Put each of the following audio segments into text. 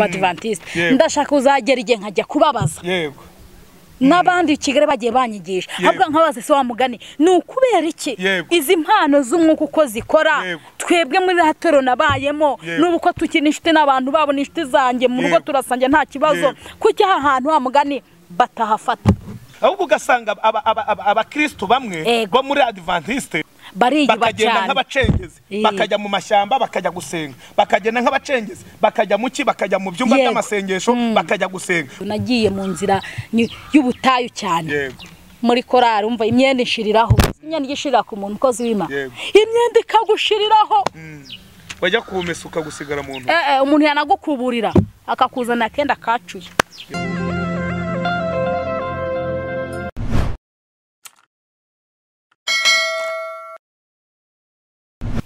badivantiste Yego. ndashaka kuzagera igihe nkajya kubabaza yego n'abandi i kigali bagiye banyigisha Yego. ahubwo nkabaza se wa mugani ni ukubera iki Yego. izi mpano z'umwuka uko zikora Yego. twebwe muri ratero nabayemo Yego. n'ubu uko tukiri inshuti n'abantu babo ni inshuti zanjye mu rugo Yego. turasangira nta kibazo Yego. kuki aha hantu wa mugani batahafata ahubwo ugasanga aba- aba- aba- abakristo bamwe Yego. bo muri adventiste bariyuba bakagenda cyane nk'abacengezi Iyi. bakajya mu mashyamba bakajya gusenga bakagenda nk'abacengezi bakajya mu ki bakajya mu byumba Yego. by'amasengesho bakajya gusenga nagiye mu nzira ni- y'ubutayu cyane yego muri korari umva imyenda ishiriraho imyenda ijya ishirira ku muntu ukoze wima Yego. imyenda ikagushiriraho wajya kumesa ukagusigara mu ntoki Eh, eh, umuntu yanagukuburira akakuzana akenda kacuye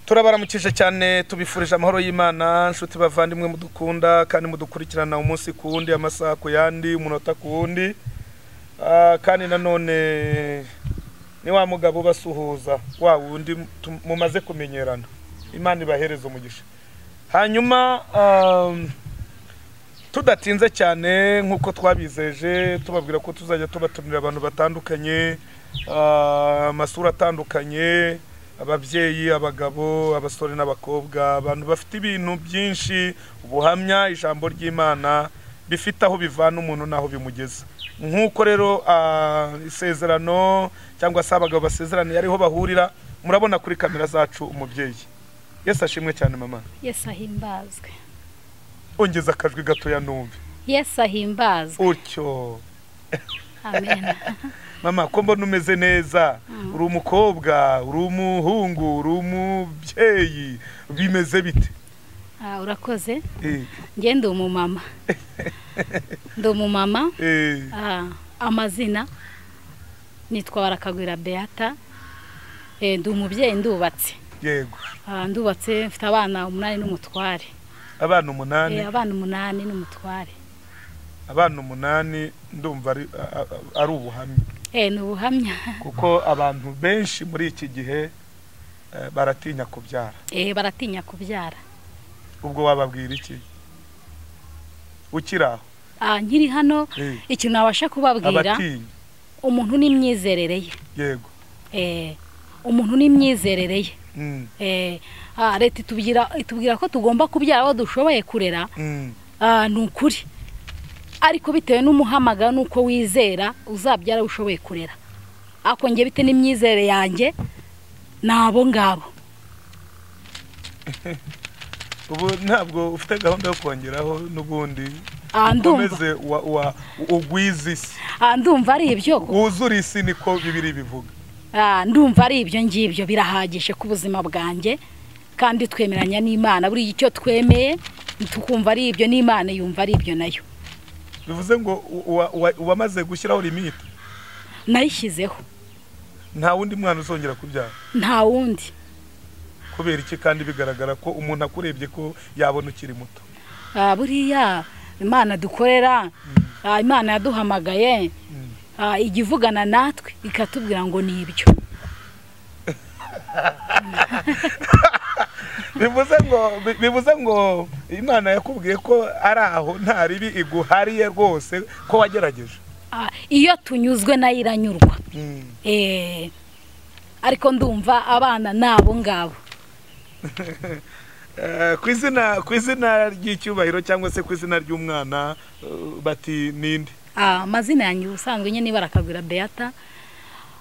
turabaramukije cyane tubifurije amahoro y'imana nshuti bavandimwe mudukunda kandi mudukurikirana umunsi ku wundi amasaha ku yandi umunota ku wundi Ah, kandi nanone ni wa mugabo ubasuhuza wa wundi tum- mumaze kumenyerana imana ibahereze umugisha hanyuma um, tudatinze cyane nk'uko twabizeje tubabwira ko tuzajya tubatumira abantu batandukanye ah, amasura atandukanye ababyeyi abagabo abasore n'abakobwa abantu bafite ibintu byinshi ubuhamya ijambo ry'imana bifite aho bivana umuntu n'aho bimugeza nk'uko rero ah, isezerano cyangwa se abagabo basezeraniye ariho bahurira murabona kuri kamera zacu umubyeyi yesu ashimwe cyane mama yesu ahimbazwe ongeza akajwi gatoya numve yesu ahimbazwe utyo amen mama ko mbona umeze neza uri umukobwa uri umuhungu uri umubyeyi bimeze bite Ah, urakoze Eh, njye ndi umumama ndi umumama eh, Ah, amazina nitwa barakagwira beata Eh, ndi umubyeyi ndubatse yego Ah, ndubatse mfite abana umunani n'umutware abana Eh, umunani abana umunani n'umutware abana umunani ndumva ari- a- a- ari ubuhamya Eh, ni ubuhamya kuko abantu benshi muri iki gihe eh, baratinya kubyara Eh, baratinya kubyara ubwo wababwira iki ukiri aho Ah, nkiri hano Eh, ikintu nabasha kubabwira abatinya umuntu n'imyizerere ye yego Eh, umuntu n'imyizerere ye Mm, Eh, ah, leta itubwira itubwira ko tugomba kubyara abo dushoboye kurera mm, ah, ni ukuri ariko bitewe n'umuhamagaro n'uko wizera uzabyara abo ushoboye kurera ariko njye bite n'imyizerere yanjye ni abo ngabo ubu ntabwo ufite gahunda yo kongeraho n'ubundi Ah, ndumva ukomeze wa- wa- ugwize isi Ah, ndumva ari ibyo kuko- wuzure isi niko bibiri bivuga Ah, ndumva ari ibyo ngibyo birahagije ku buzima bwanjye kandi twemeranya n'imana buri icyo twemeye tukumva ari ibyo n'imana yumva ari ibyo nayo bivuze ngo uwa- uwa- uwamaze gushyiraho limite nayishyizeho nta wundi mwana uzongera kubyara nta wundi kubera iki kandi bigaragara ko umuntu akurebye ko yabona ukiri muto Ah, buriya imana dukorera ah, imana yaduhamagaye ah, ijya ivugana natwe ikatubwira ngo ni ibyo bivuze ngo bi- bivuze ngo imana yakubwiye ko ari aho nta ribi iguhariye rwose ko wagerageje Ah, iyo tunyuzwe nayo iranyurwa Eh, ariko ndumva abana ni abo ngabo Eh, ku izina ku izina ry'icyubahiro cyangwa se ku izina ry'umwana eh, bati ninde Ah, amazina yanjye ubusanzwe nyine barakagwira beata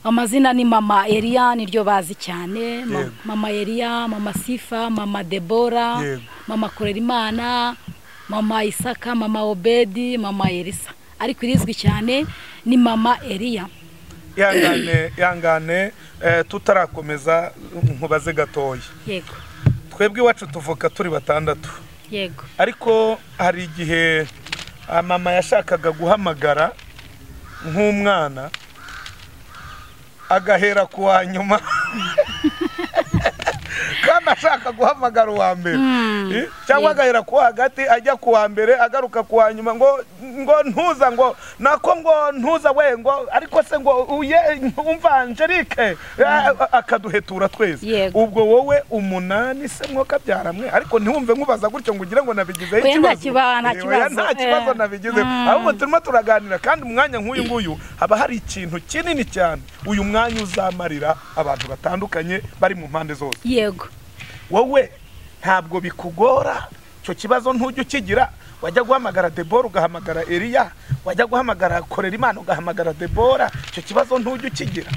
amazina ni mama eriya niryo bazi cyane Ma- Yego. mama eriya mama sifa mama debora Yego. mama korerimana mama isaka mama obedi mama elisa ariko irizwi cyane ni mama eriya ihangane ihangane eh, tutarakomeza nkubaze gatoya yego twebwe iwacu tuvuka turi batandatu yego ariko hari igihe ah, mama yashakaga guhamagara nk'umwana agahera ku wa nyuma kandi ashaka guhamagara uwa mbere Eh, cyangwa agahera ku wa hagati ajya ku wa mbere agaruka ku wa nyuma ngo ngo ntuza ngo nako ngo ntuza we ngo ariko se ngo uye umva Angelique eh, akaduhetura twese Yego. ubwo wowe umunani se mwoka byaramwe ariko ntiwumve nkubaza gutyo ngo ugire ngo nabigizeho Oya, nta ikibazo. kiba- nta Eh, oya, kibazo. nta kibazo Eh. nabigizeho ahubwo turimo turaganira kandi umwanya nk'uyu nguyu haba hari ikintu kinini cyane uyu mwanya uzamarira abantu batandukanye bari mu mpande zose yego wowe ntabwo bikugora icyo kibazo ntujya ukigira wajya guhamagara debora ugahamagara eriya wajya guhamagara korera imana ugahamagara debora icyo kibazo ntujya ukigira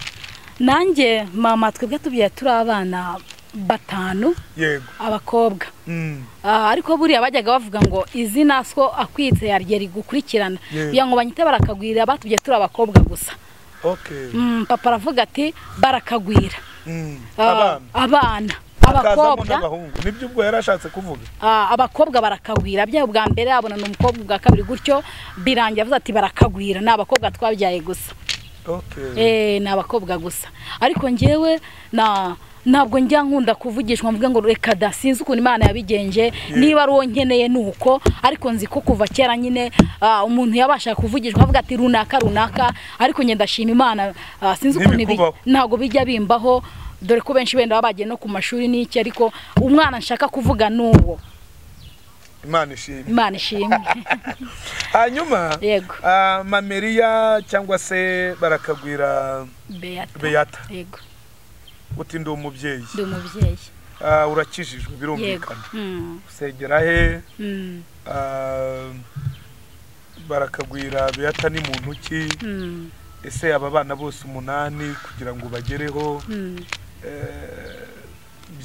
nanjye mama twebwe tubyaye turi abana batanu yego abakobwa Mm. Ah, ariko buriya bajyaga bavuga ngo izina so akwitse yarye rigukurikirana Yego. kugira ngo banyite barakagwira batubye turi abakobwa gusa okay Mm, papa aravuga ati barakagwira Mm. Ah, abana abana hakazamo abakobwa n'abahungu nibyo ubwo yari ashatse kuvuga Ah, abakobwa barakagwira bya bwa mbere abonana umukobwa ubwa kabiri gutyo birangira avuze ati barakagwira ni abakobwa twabyaye gusa okay Eh, ni abakobwa gusa ariko njyewe na ntabwo njya nkunda kuvugishwa mvuga ngo reka da sinzi ukuntu imana yabigenje niba ari uwo nkeneye ni uko ariko nzi ko kuva kera nyine ah, umuntu yabasha kuvugishwa avuga ati runaka runaka ariko njye ndashima imana ah, sinzi ukuntu ibi- Ntibikubaho. ntabwo bijya bimbaho dore ko benshi benda baba bagiye no ku mashuri n'iki ariko umwana nshaka kuvuga ni uwo imana ishimwe imana ishimwe hanyuma Yego. ah, mameriya cyangwa se barakagwira Beata Beata. yego uti ndi umubyeyi ndi umubyeyi Ah, urakijijwe yego birumvikana Mm, usengera he mm, Ah, barakagwira Beata ni muntu ki mm, ese aba bana bose umunani kugira ngo bagereho mm. eh,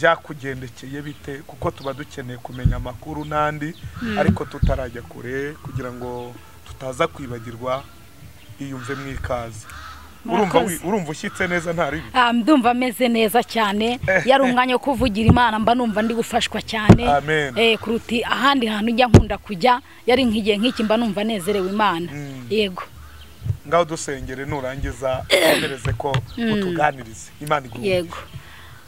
byakugendekeye bite kuko tuba dukeneye kumenya amakuru n'andi ariko tutarajya kure kugira ngo tutaza kwibagirwa iyumve mu ikaze urumva wi- Murakoze. urumva ushyitse neza nta ribi Ah, ndumva ameze neza cyane yari umwanya wo kuvugira imana mba numva ndi gufashwa cyane Amen. eh, kuruta ahandi hantu njya nkunda kujya yari nk'igihe nk'iki mba numva nezerewe imana Mm. yego ngaho dusengere nurangiza twemereze ko utuganirize imana igurumire yego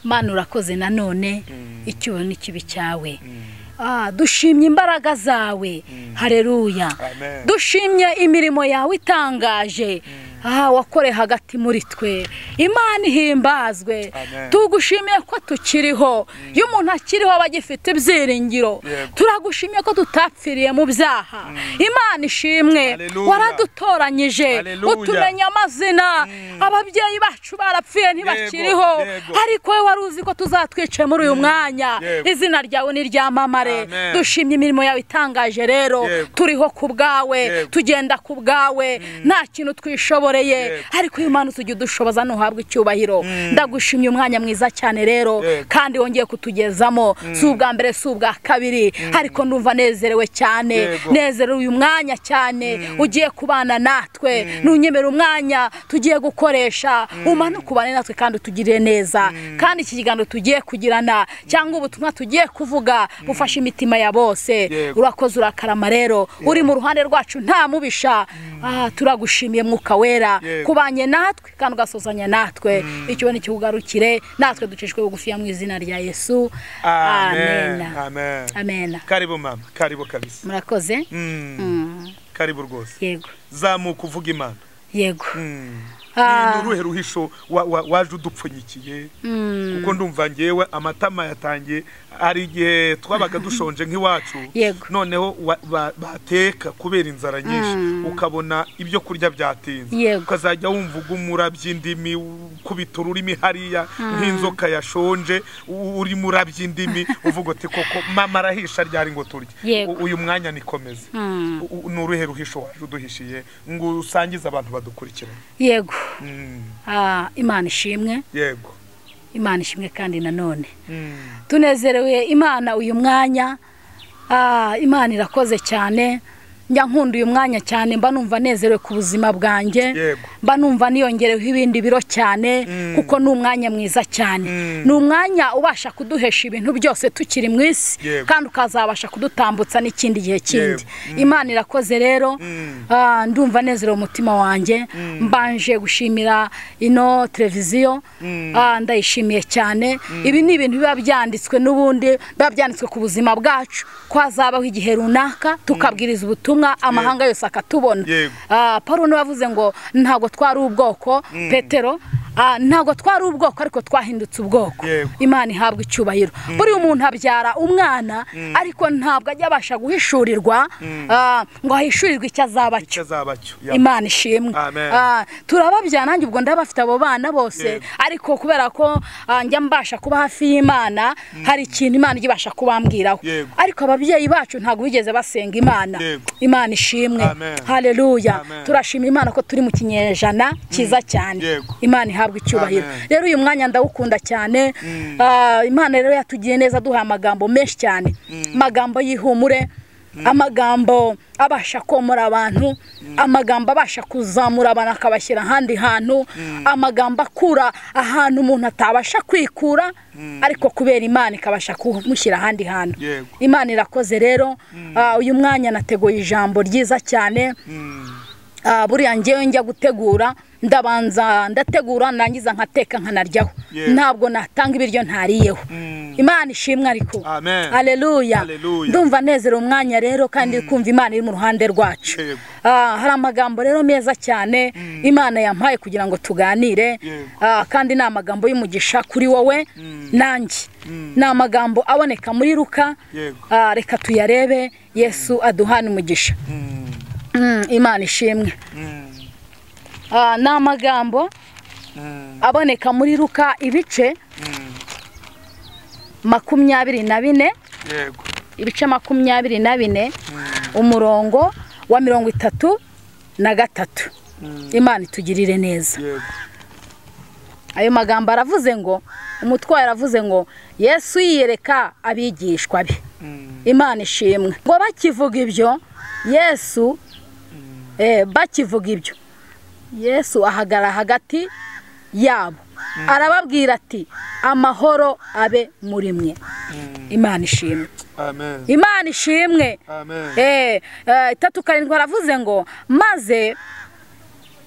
mana urakoze nanone Mm. icyubahiro n'ikibi cyawe Mm. Ah, dushimye imbaraga zawe hareruya Amen. dushimye imirimo yawe itangaje ah, wakore hagati muri twe imana ihimbazwe Amen. tugushimiye ko tukiriho iyo umuntu akiriho aba agifite ibyiringiro Yego. turagushimiye ko tutapfiriye mu byaha imana ishimwe Hallelujah. waradutoranyije Hallelujah. utumenya amazina ababyeyi bacu barapfuye ntibakiriho yego. ariko wowe wari uzi ko tuzatwica muri uyu mwanya Yego. izina ryawe ni ryamamare Amen. dushimye imirimo yawe itangaje rero Yego. turiho ku bwawe Yego. tugenda ku bwawe nta kintu twishoboreye Yego. ariko uyu mwana utujya udushoboza ntuhabwe icyubahiro ndagushimye umwanya mwiza cyane rero Yego. kandi wongeye kutugezamo si ubwa mbere si ubwa kabiri ariko ndumva nezerewe cyane Yego. nezerewe uyu mwanya cyane ugiye kubana natwe nunyemera umwanya tugiye gukoresha umanuke ubane natwe kandi utugirire neza kandi iki kiganiro tugiye kugirana cyangwa ubutumwa tugiye kuvuga bufashe imitima ya bose Yego. urakoze urakarama rero uri mu ruhande rwacu nta mubisha Ah, turagushimiye mwuka wera Yego. kubanye natwe kandi ugasozanya natwe icyo ni kikugarukire natwe ducishwe bugufiya mu izina rya yesu amen amena amen amena karibu mama karibu kabisa murakoze Mm. Mm, karibu rwose yego zamuka uvuga imana yego Mm. Ah. ni uruhe ruhisho wa- wa- waje udupfunyikiye kuko ndumva ngewe amatama yatangiye hari igihe twabaga dushonje nk'iwacu Yego. noneho wa- ba- bateka kubera inzara nyinshi ukabona ibyo kurya byatinze Yego. ukazajya wumva ugumurabya indimi ukubita ururimi hariya nk'inzoka yashonje u- urimo urabya indimi uvuga uti koko mama arahisha ryari ngo turye Yego. U- uyu mwanya nikomeze Mm. U- u- ni uruhe ruhisho waje uduhishiye ngo usangize abantu badukurikiranye yego Mm, Ah, imana ishimwe yego imana ishimwe kandi nanone Mm. tunezerewe imana uyu mwanya Ah, imana irakoze cyane njya nkunda uyu mwanya cyane mba numva nezerewe ku buzima bwanjye Yego. mba numva niyongereho ibindi biro cyane kuko ni umwanya mwiza cyane ni umwanya ubasha kuduhesha ibintu byose tukiri mu isi Yego. kandi ukazabasha kudutambutsa n'ikindi gihe kindi Yego. imana irakoze rero ah, ndumva nezerewe umutima wanjye mbanje gushimira ino televiziyo ah, ndayishimiye cyane ibi ni ibintu biba byanditswe n'ubundi biba byanditswe ku buzima bwacu ko hazabaho igihe runaka tukabwiriza ubutumwa amahanga yose akatubona Yego. Ah, paul niwe wavuze ngo ntabwo twari ubwoko petero ah, ntabwo twari ubwoko ariko twahindutse ubwoko Yego. imana ihabwa icyubahiro buriya umuntu abyara umwana ariko ntabwo ajya abasha guhishurirwa ah, ngo ahishurirwe icyo azaba icyo cyo azaba cyo Ya. imana ishimwe Amen. Ah, turababyara nanjye ubwo ndabafite abo bana bose Yego. ariko kubera ko ah, njya mbasha kuba hafi y'imana hari ikintu imana ijya ibasha kubambwiraho Yego. ariko ababyeyi bacu ntabwo bigeze basenga imana Yego. imana ishimwe Amen. haleluya Amen. turashima imana ko turi mu kinyejana cyiza cyane Yego. imana ihabwa icyubahiro Amen. rero uyu mwanya ndawukunda cyane Ah, imana rero yatugiye neza duhaye amagambo menshi cyane amagambo y'ihumure amagambo abasha komora abantu amagambo abasha kuzamura abantu akabashyira ahandi hantu amagambo akura ahantu umuntu atabasha kwikura ariko kubera imana ikabasha kumushyira ahandi hantu Yego. imana irakoze rero Ah, uyu mwanya nateguye ijambo ryiza cyane Ah, buriya ngewe njya gutegura ndabanza ndategura nangiza nkateka nkanaryaho Yeah. ntabwo natanga ibiryo ntariyeho imana ishimwe ariko Amen. aleluya Haleluya. ndumva nezera umwanya rero kandi kumva imana iri mu ruhande rwacu Yego. Ah, hari amagambo rero meza cyane imana yampaye kugira ngo tuganire Yego. Ah, kandi ni amagambo y'umugisha kuri wowe nanjye ni amagambo aboneka muri ruka Yego. Ah, reka tuyarebe yesu aduhane umugisha Mm, Mm, imana ishimwe mm, Ah, ni amagambo mm, aboneka muri ruka ibice mm. makumyabiri na bine yego ibice makumyabiri na bine umurongo wa mirongo itatu na gatatu imana itugirire neza yego ayo magambo aravuze ngo umutwaro aravuze ngo yesu yiyereka abigishwa be Mm, imana ishimwe ngo bakivuga ibyo yesu eh, bakivuga ibyo yesu ahagara hagati yabo arababwira ati amahoro abe muri mwe imana ishimwe amen imana ishimwe amen Eh, eh, itatu karindwi aravuze ngo maze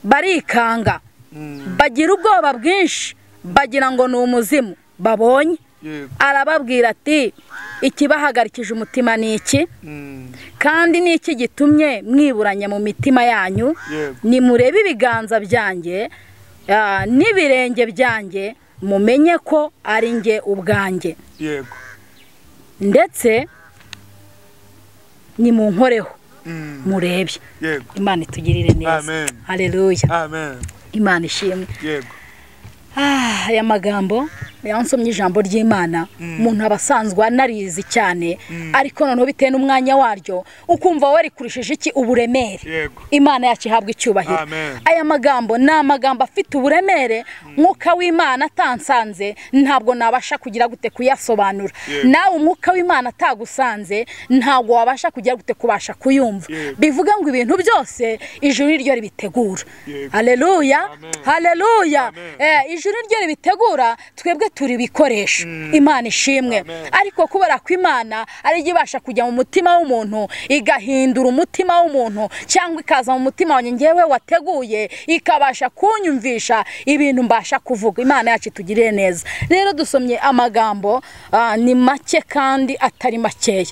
barikanga Mm, bagira ubwoba bwinshi bagira ngo ni umuzimu babonye yego arababwira ati ikibahagarikije umutima ni iki Mm, kandi ni iki gitumye mwiburanya mu mitima yanyu Yego. nimurebe ibiganza byanjye ah, n'ibirenge byanjye mumenye ko ari njye ubwanjye yego ndetse nimunkoreho Mm, murebe yego imana itugirire neza Amen. hareruya amen imana ishimwe yego Ah, aya magambo yansomye ijambo ry'imana umuntu aba asanzwe anarizi cyane ariko noneho bitewe n'umwanya waryo ukumva wowe rikurishije iki uburemere Yego. imana yacu ihabwa icyubahiro Amen. aya magambo ni amagambo afite uburemere mwuka w'imana atansanze ntabwo nabasha kugira gute kuyasobanura Yego. nawe umwuka w'imana atagusanze ntabwo wabasha kugira gute kubasha kuyumva Yego. bivuga ngo ibintu byose ijuru ni ryo ribitegura Yego. haleluya Amen. haleluya Amen. Eh, ijuru ryo ribitegura twebwe turi ibikoresho imana ishimwe Amen. ariko kubera ko imana ari yo ibasha kujya mu mutima w'umuntu igahindura umutima w'umuntu cyangwa ikaza mu mutima wanjye ngewe wateguye ikabasha kunyumvisha ibintu mbasha kuvuga imana yacu itugirire neza rero dusomye amagambo ah, ni make kandi atari makeya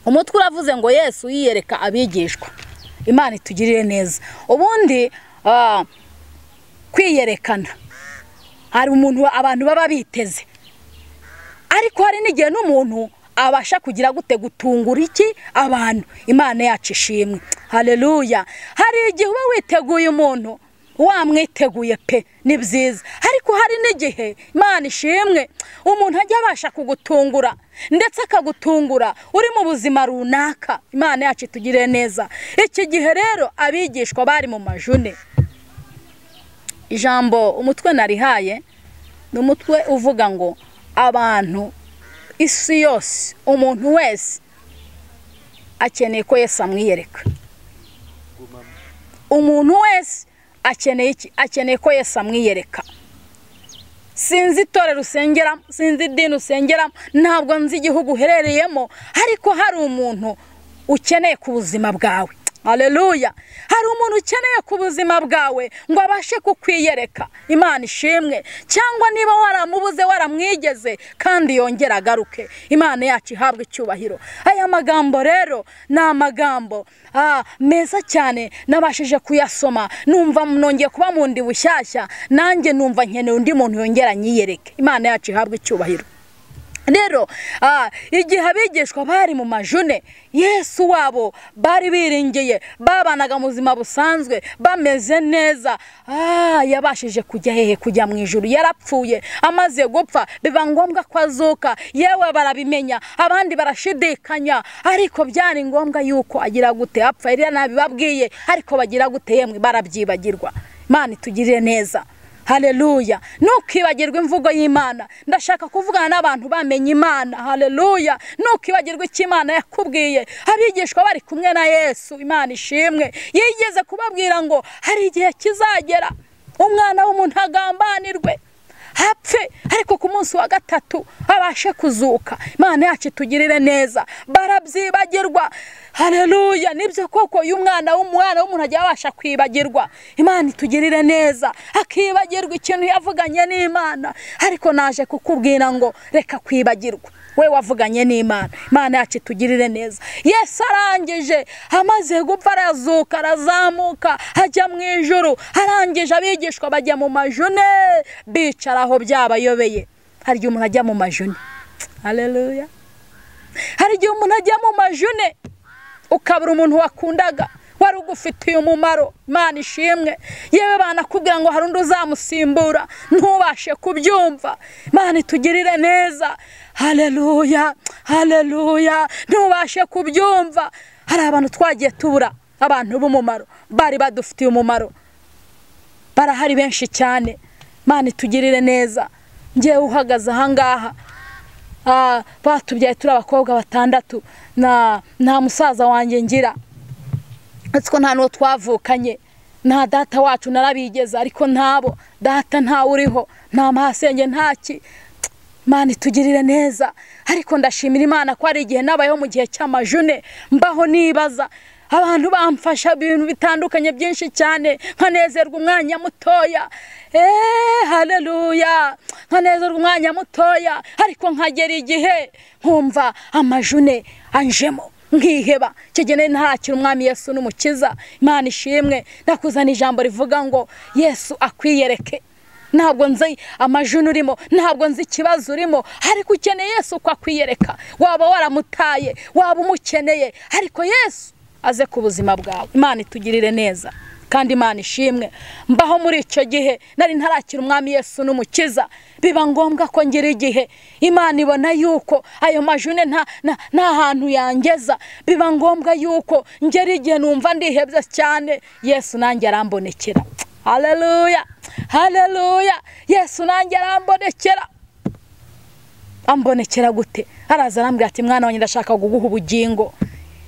umutwe uravuze ngo yesu yiyereka abigishwa imana itugirire neza ubundi ah, kwiyerekana hari umuntu abantu baba biteze ariko hari n'igihe n'umuntu abasha kugira gute gutungura iki abantu imana yacu ishimwe hareruya hari igihe uba witeguye umuntu wamwiteguye pe ni byiza ariko hari n'igihe imana ishimwe umuntu ajya abasha kugutungura ndetse akagutungura uri mu buzima runaka imana yacu itugirire neza iki gihe rero abigishwa bari mu majune ijambo umutwe narihaye ni umutwe uvuga ngo abantu isi yose umuntu wese akeneye ko Yesu amwiyereka umuntu wese akeneye iki akeneye ko Yesu amwiyereka sinzi itorero usengeramo sinzi idini usengeramo ntabwo nzi igihugu uherereyemo ariko hari umuntu ukeneye ku buzima bwawe hareruya hari umuntu ukeneye ku buzima bwawe ngo abashe kukwiyereka imana ishimwe cyangwa niba waramubuze waramwigeze kandi yongere agaruke imana yacu ihabwa icyubahiro aya magambo rero ni amagambo ah, meza cyane nabashije kuyasoma numva nongeye kuba mu ndi bushyashya nanjye numva nkeneye undi muntu yongera anyiyereke imana yacu ihabwa icyubahiro rero igihe abigishwa bari mu majune yesu wabo bari biringiye babanaga mu buzima busanzwe bameze neza yabashije kujya hehe kujya mu ijoro yarapfuye amaze gupfa biba ngombwa ko azuka yewe barabimenya abandi barashidikanya ariko byari ngombwa yuko agira gute apfa rero ntabibabwiye ariko bagira gute yemwe barabyibagirwa imana itugirire neza hareruya ntukibagirwe imvugo y'imana ndashaka kuvugana n'abantu bamenye imana hareruya ntukibagirwe icyo imana yakubwiye abigishwa bari kumwe na yesu imana ishimwe yigeze kubabwira ngo hari igihe kizagera umwana w'umuntu agambanirwe hapfe ariko ku munsi wa gatatu abashe kuzuka imana yacu itugirire neza barabyibagirwa hareruya nibyo koko iyo umwana w'umwana w'umuntu agiye abasha kwibagirwa imana itugirire neza akibagirwa ikintu yavuganye n'imana ariko naje kukubwira ngo reka kwibagirwa we wavuganye n'imana imana yacu itugirire neza yesu arangije amaze gupfa arazuka arazamuka ajya mu ijoro arangije abigishwa bajya mu majune bicara aho byabayobeye hari igihe umuntu ajya mu majune hareruya hari igihe umuntu ajya mu majune ukabura umuntu wakundaga wari ugufitiye umumaro imana ishimwe yewe banakubwira ngo hari undi uzamusimbura ntubashe kubyumva imana itugirire neza hareruya hareruya ntubashe kubyumva hari abantu twagiye tubura abantu b'umumaro bari badufitiye umumaro barahari benshi cyane imana itugirire neza ngewe uhagaze ahangaha batubyaye turi abakobwa batandatu nta musaza wanjye ngira ko nta n'uwo twavukanye nta data wacu narabigeza ariko ntabo data ntawe uriho nta mahasenge ntaki imana itugirire neza ariko ndashimira imana ko hari igihe nabayeho mu gihe cy'amajune mbaho nibaza abantu bamfasha ibintu bitandukanye byinshi cyane nkanezerwa umwanya mutoya eee hareruya nkanezerwa umwanya mutoya ariko nkagera igihe nkumva amajune anjemo nkiheba kigenewe ntarakira umwami yesu n'umukiza imana ishimwe nakuzana ijambo rivuga ngo yesu akwiyereke ntabwo nzi amajuna urimo ntabwo nzi ikibazo urimo ariko ukeneye yesu uko akwiyereka waba waramutaye waba umukeneye ariko yesu aze ku buzima bwawe imana itugirire neza kandi imana ishimwe mbaho muri icyo gihe nari ntarakira umwami yesu n'umukiza biba ngombwa ko ngira igihe imana ibona yuko ayo majune nta hantu yangeza biba ngombwa yuko ngera igihe numva ndihebye cyane yesu nanjye arambonekera hareruya hareruya yesu nanjye arambonekera ambonekera gute araza arambwira ati mwana wanjye ndashaka kuguha ubugingo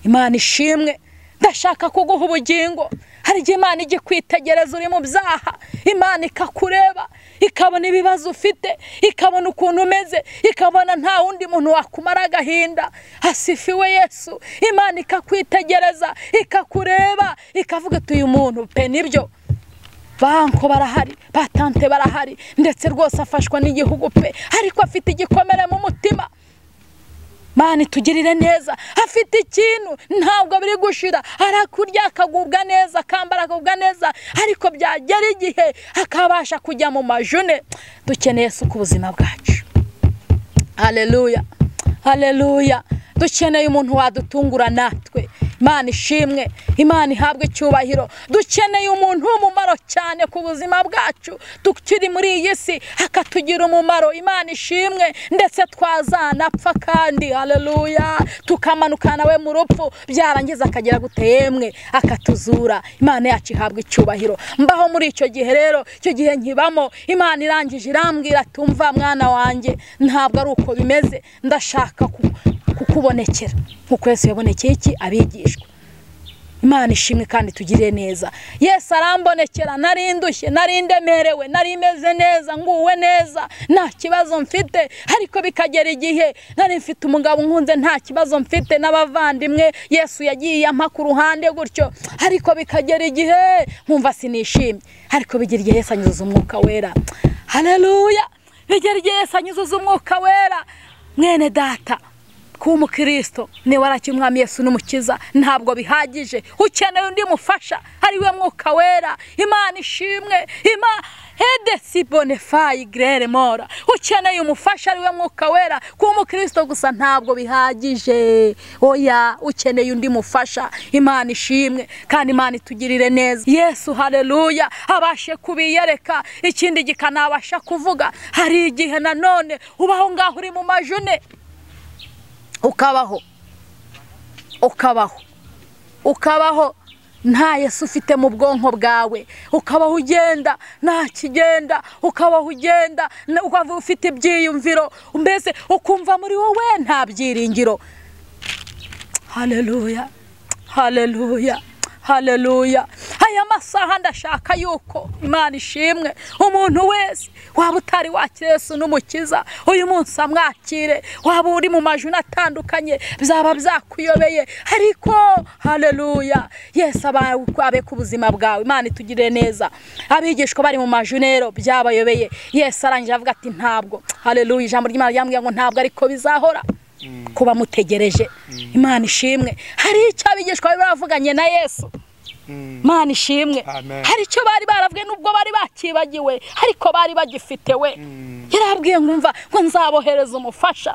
imana ishimwe ndashaka kuguha ubugingo hari igihe imana ijya kwitegereza uri mu byaha imana ikakureba ikabona ibibazo ufite ikabona ukuntu umeze ikabona nta wundi muntu wakumara agahinda hasifiwe yesu imana ikakwitegereza ikakureba ikavuga ati uyu muntu pe nibyo banko barahari batante barahari ndetse rwose afashwa n'igihugu pe ariko afite igikomere mu mutima mani tugirire neza afite ikintu ntabwo biri gushira arakurya akagubwa neza akambara akagubwa neza ariko byagera igihe akabasha kujya mu majune dukeneye ku buzima bwacu hareruya hareruya dukeneye umuntu wadutungura natwe imana ishimwe imana ihabwe icyubahiro dukeneye umuntu w'umumaro cyane ku buzima bwacu tukiri muri iyi si akatugira umumaro imana ishimwe ndetse twazanapfa kandi hareruya tukamanuka nawe mu rupfu byarangiza akagera guteyemwe akatuzura imana yacu ihabwa icyubahiro mbaho muri icyo gihe rero icyo gihe nkibamo imana irangije irambwira tumva mwana wanjye ntabwo ari uko bimeze ndashaka kukubonekera nk'uko Yesu yabonekeye iki abigishwa imana ishimwe kandi tugire neza yesi arambonekera nari ndushye nari ndemerewe nari meze neza nguwe neza nta kibazo mfite ariko bikagera igihe nari mfite umugabo nkunze nta kibazo mfite n'abavandimwe yesu yagiye ampa ku ruhande gutyo ariko bikagera igihe nkumva sinishimye ariko bigira igihe Yesu anyuzuza umwuka wera hareruya bigera igihe Yesu anyuzuza umwuka wera mwene data kuba umukristo niba warakira umwami Yesu n'umukiza ntabwo bihagije ukeneye undi mufasha ari we mwuka wera imana ishimwe ima hedesi bonefayi gerere mora ukeneye umufasha ari we mwuka wera kuba umukristo gusa ntabwo bihagije oya ukeneye undi mufasha imana ishimwe kandi imana itugirire neza yesu hareruya abashe kubiyereka ikindi gikanabasha kuvuga hari igihe nanone ubaho ngaho uri mu majune ukabaho ukabaho ukabaho nta Yesu ufite mu bwonko bwawe ukabaho ugenda nta kigenda ukabaho ugenda ukaba ufite ibyiyumviro mbese ukumva muri wowe nta byiringiro hareruya hareruya hareruya aya masaha ndashaka yuko imana ishimwe umuntu wese waba utari wakira Yesu n'umukiza uyu munsi amwakire waba uri mu majwi atandukanye byaba byakuyobeye ariko hareruya Yesu abe ku buzima bwawe imana itugirire neza abigishwa bari mu majwi rero byabayobeye Yesu arangije avuga ati ntabwo hareruya ijambo ry'imana ryambwira ngo ntabwo ariko bizahora kuba mutegereje imana ishimwe hari icyo abigishwa bari baravuganye na yesu imana ishimwe hari icyo bari baravuye nubwo bari bakibagiwe ariko bari bagifite we yarabwiye nkumva ngo nzabohereza umufasha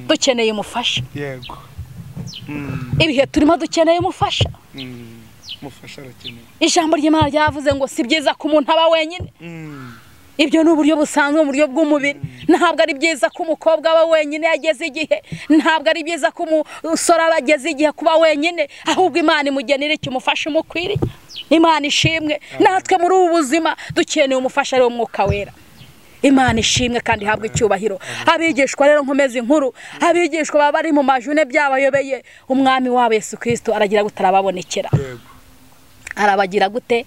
dukeneye umufasha ibihe turimo dukeneye umufasha ijambo ry'imana ryavuze ngo si byiza ko umuntu aba wenyine ibyo ni uburyo busanzwe mu buryo bw'umubiri ntabwo ari byiza ko umukobwa aba wenyine yageze igihe ntabwo ari byiza ko umusore aba ageze igihe kuba wenyine ahubwo imana imugenera icyo umufasha umukwiriye imana ishimwe natwe muri ubu buzima dukeneye umufasha ariwo mwuka wera imana ishimwe kandi ihabwa icyubahiro abigishwa rero nkomeze inkuru abigishwa baba bari mu majune byabayobeye umwami wabo Yesu kirisito aragira gutarababonekera arabagira gute